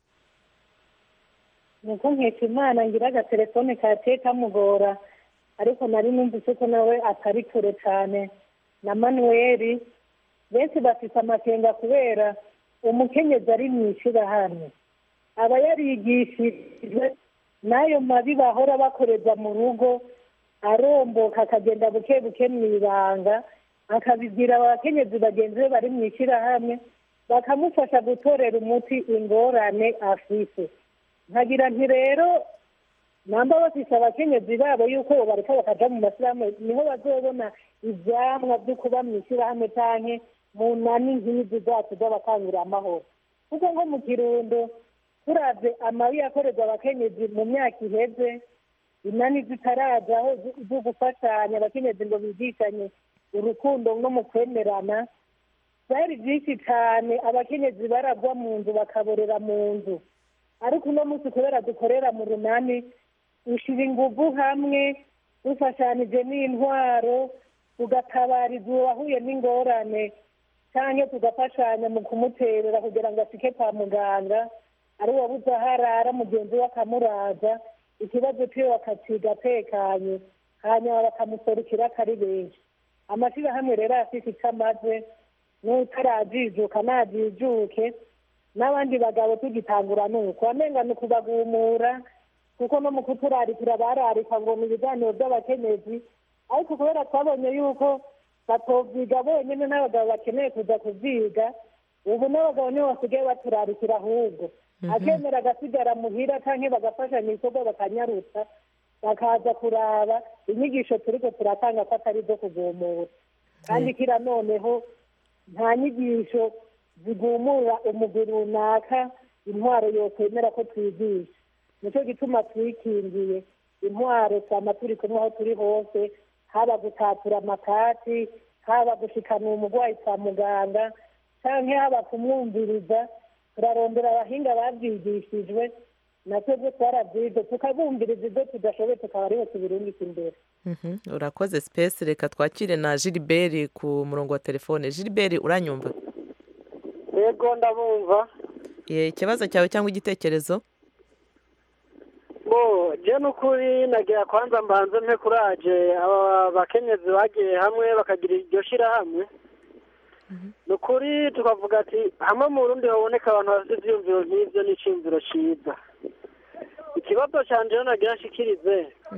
nuko nkeka imana ngira agatelefone kaciye kamugora ariko nari numvise ko nawe atari kure cyane na manuweli benshi bafite amakenga kubera umukenyezi ari mu ishyirahamwe aba yarigishijwe n'ayo mabi bahora bakoreza mu rugo aromboka akagenda buke buke mu ibanga akabibwira abakenyezi bagenzi be bari mu ishyirahamwe bakamufasha gutorera umuti ingorane afise nkagira nti rero namba bafise abakenyezi babo yuko bareka bakaja mu mashyirahamwe niho bazobona ivyamwa vyo kuba mu ishyirahamwe canke mu nani nk'izi zacu z'abakangurira amahoro kuko nko mu kirundo turavye amabi yakorerwa abakenyezi mu myaka iheze inani zitarajaho zo- zo gufashanya abakenyezi ngo bigishanye urukundo no mu kwemerana byari byinshi cyane abakenyezi baragwa mu nzu bakaborera mu nzu ariko uno munsi kubera dukorera mu runani ushyira ingufu hamwe dufashanije n'intwaro tugatabariza uwahuye n'ingorane cyangwa tugafashanya mu kumuterera kugira ngo ashike kwa muganga ari uwabuze aho arara mugenzi we akamuraza ikibazo cyiwe bakaciga atekanye hanyuma bakamuserukira akari benshi amashyirahamwe rero afite icyo amaze n'utarajijuka najijuke n'abandi bagabo tugitangura nuko wamenga ni ukubagumura kuko no mu kuturarikira bararika ngo ni ibiganiro by'abakenyezi ariko kubera twabonye yuko batovyiga bonyine n'abagabo bakeneye kuza kuvyiga ubu n'abagabo nibo basigaye baturarikira ahubwo akemera agasigara muhira canke bagafashanya ibikorwa bakanyarutsa bakaza kuraba inyigisho turiko turatanga ko atari zo kugumura kandi kira noneho nta nyigisho zigumura umugwi runaka intwaro yokwemera ko twigisha nicyo gituma twikingiye intwaro twama turi kumwe aho turi hose haba gutatura amakati haba gushikana umurwayi kwa muganga canke haba kumwumviriza turarondera abahinga babyigishijwe natwebwe twarabyize tukabumviriza ibyo tudashoboye tukaba ariho tubirungika imbere Mhm, urakoze sipesi reka twakire na gilbert ku murongo wa telefone gilbert uranyumva yego ndabumva Ye, ikibazo cyawe cyangwa igitekerezo bo je n'ukuri nagira kwanza mbanze mpe kuraje aba bakenyezi bagiye hamwe bakagira iryo shirahamwe ni ukuri tukavuga ati hamwe mu burundi haboneka abantu bafite ivyiyumviro nk'ivyo n'iciyumviro ciza ikibazo canje rero nagira nshikirize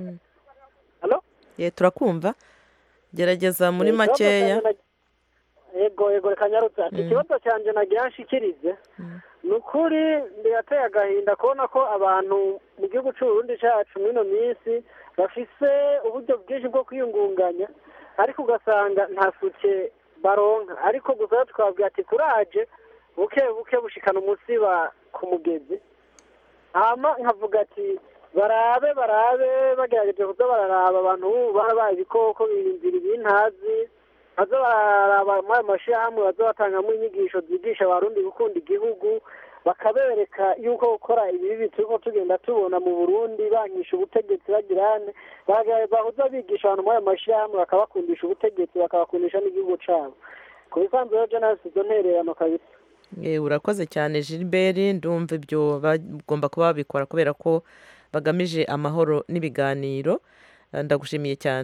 Halo? ye turakumva gerageza muri Eh, ikibazo makeya canje na- yego yego reka nyarutse ati Mm. ikibazo canje nagira nshikirize ni ukuri birateye agahinda kubona ko abantu mu gihugu c'uburundi cacu mw'ino minsi bafise uburyo bwinshi bwo kwiyungunganya ariko ugasanga nta suke baronka ariko gusa twabwira ati kuraje buke buke bushikana umusiba ku mugezi hama nkavuga ati barabe barabe bagerageje kuza bararaba abantu barabaye ibikoko biyumvira ibintazi baza bararaba muri ayo mashyirahamwe baza batangamo inyigisho zigisha abarundi gukunda igihugu bakabereka yuko gukora ibibi turiko tugenda tubona mu burundi bankisha ubutegetsi bagirane bahuza bigisha abantu muri ayo mashyirahamwe bakabakundisha ubutegetsi bakabakundisha n'igihugu cabo ku bisanzwe rero je nasi izo ntererano kabisa Ye, urakoze cyane gilbert ndumva ibyo bagomba kuba babikora kubera ko bagamije amahoro n'ibiganiro Eh, ndagushimiye cyane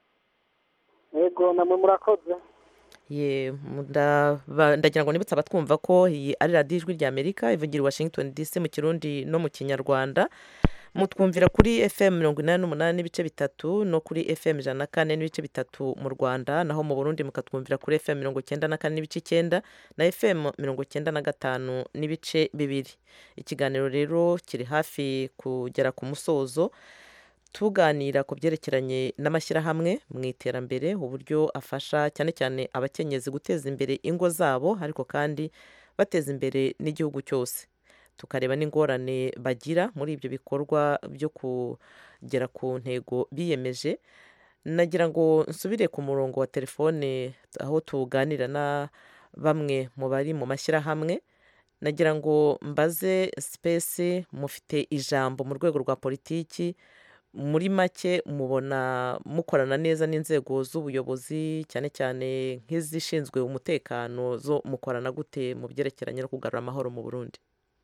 yego namwe murakoze ye ndaba- ndagira ngo nibutse abatwumva ko iyi ari radiyo ijwi rya amerika ivugira i washington dc mu kirundi no mu kinyarwanda mutwumvira kuri fm mirongo inani n'umunani n'ibice bitatu no kuri fm ijana na kane n'ibice bitatu mu rwanda naho mu burundi mukatwumvira kuri fm mirongo icyenda na kane n'ibice icyenda na fm mirongo icyenda na gatanu n'ibice bibiri ikiganiro rero kiri hafi kugera ku musozo tuganira ku byerekeranye n'amashyirahamwe mu iterambere uburyo afasha cyane cyane abakenyezi guteza imbere ingo zabo ariko kandi bateza imbere n'igihugu cyose tukareba n'ingorane bagira muri ibyo bikorwa byo kugera ku ntego biyemeje nagira ngo nsubire ku murongo wa telefone aho tuganira na bamwe mu bari mu mashyirahamwe nagira ngo mbaze sipesi mufite ijambo mu rwego rwa politiki muri make mubona mukorana neza n'inzego z'ubuyobozi cyane cyane nk'izishinzwe umutekano zo mukorana gute mu byerekeranye no kugarura amahoro mu burundi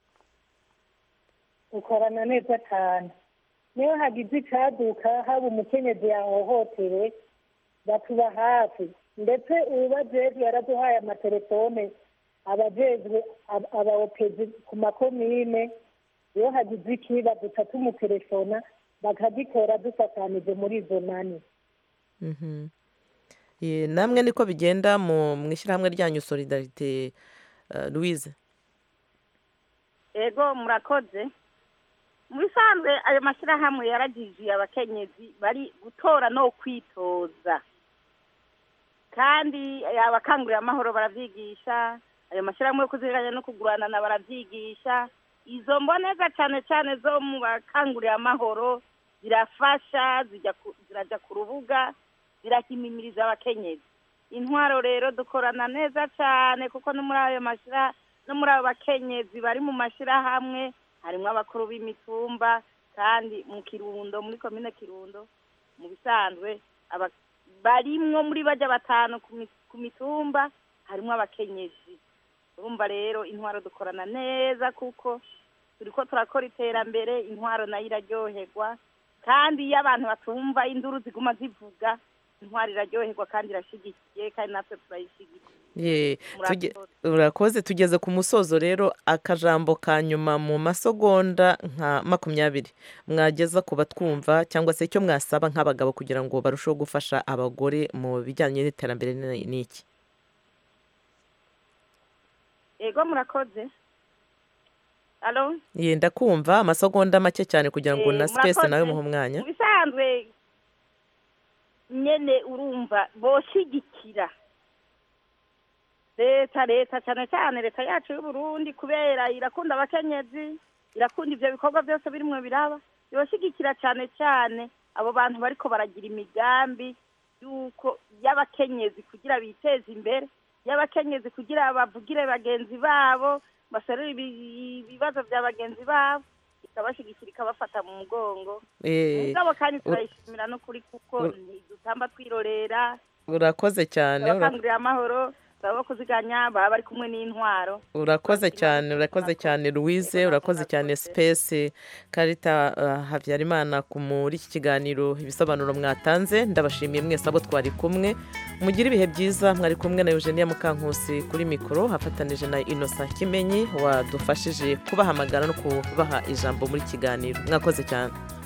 ukorana neza cyane niyo hagize icyaduka haba umukenyezi yahohotewe batuba hafi ndetse ubajejwe yaraduhaye amatelefone abajejwe ab- abaopezi ku makomine iyo hagize ikiba duca tumutelefona bakagikora dufatanije muri izo nani Mhm. Ye, namwe niko bigenda mu mu ishyirahamwe ryanyu solidarite uh, louise ego murakoze mu bisanzwe ayo mashyirahamwe yaragijiye abakenyezi bari gutora no kwitoza kandi abakangurira amahoro baravyigisha ayo mashyirahamwe yo kuzirikanya no kuguranana baravyigisha izo mboneza cyane cyane zo mu bakangurira amahoro zirafasha zijya ku- ziraja ku rubuga zirakimimiriza abakenyezi intwaro rero dukorana neza cyane kuko no muri ayo mashyira no muri abo bakenyezi bari mu mashyirahamwe harimo abakuru b'imitumba kandi mu kirundo muri komine kirundo mu bisanzwe aba- barimwo muri bajya batanu ku mi- ku mitumba harimo abakenyezi urumva rero intwaro dukorana neza kuko turiko turakora iterambere intwaro nayo iraryoherwa kandi iyo abantu batumva induru ziguma zivuga intwaro iraryoherwa kandi irashigikiye kandi natwe turayishigikiye Ye, tuge- Murakoze. urakoze tugeze ku musozo rero akajambo ka nyuma mu masegonda nka makumyabiri mwageza ku batwumva cyangwa se icyo mwasaba nk'abagabo kugira ngo barusheho gufasha abagore mu bijyanye n'iterambere ni ni iki ego murakoze alo yenda kumva amasegonda make cyane kugira ngo Eh, na sipesi murakoze. nawe muhe umwanya mu bisanzwe nyene urumva boshigikira leta leta cyane cyane leta yacu y'uburundi kubera irakunda abakenyezi irakunda ivyo bikorwa byose birimwo biraba yoshigikira cyane cyane abo bantu bariko baragira imigambi yuko y'abakenyezi kugira biteze imbere y'abakenyezi kugira bavugire bagenzi babo baserure ibi- ibibazo bya bagenzi babo ikabashigikira ikabafata mu mugongo Eh, mugabo kandi ur- turayishimira n'ukuri kuko ur- ntidutamba twirorera urakoze cyane ura- abakangurira amahoro baba kuziganya baba bari kumwe n'intwaro urakoze cyane urakoze cyane louise urakoze cyane space karita uh, habyarimana ku- muri iki kiganiro ibisobanuro mwatanze ndabashimiye mwese abo twari kumwe mugire ibihe byiza mwari kumwe na eugenia mukankusi kuri mikoro hafatanije na innocent kimenyi wadufashije kubahamagara no kubaha ijambo muri kiganiro mwakoze cyane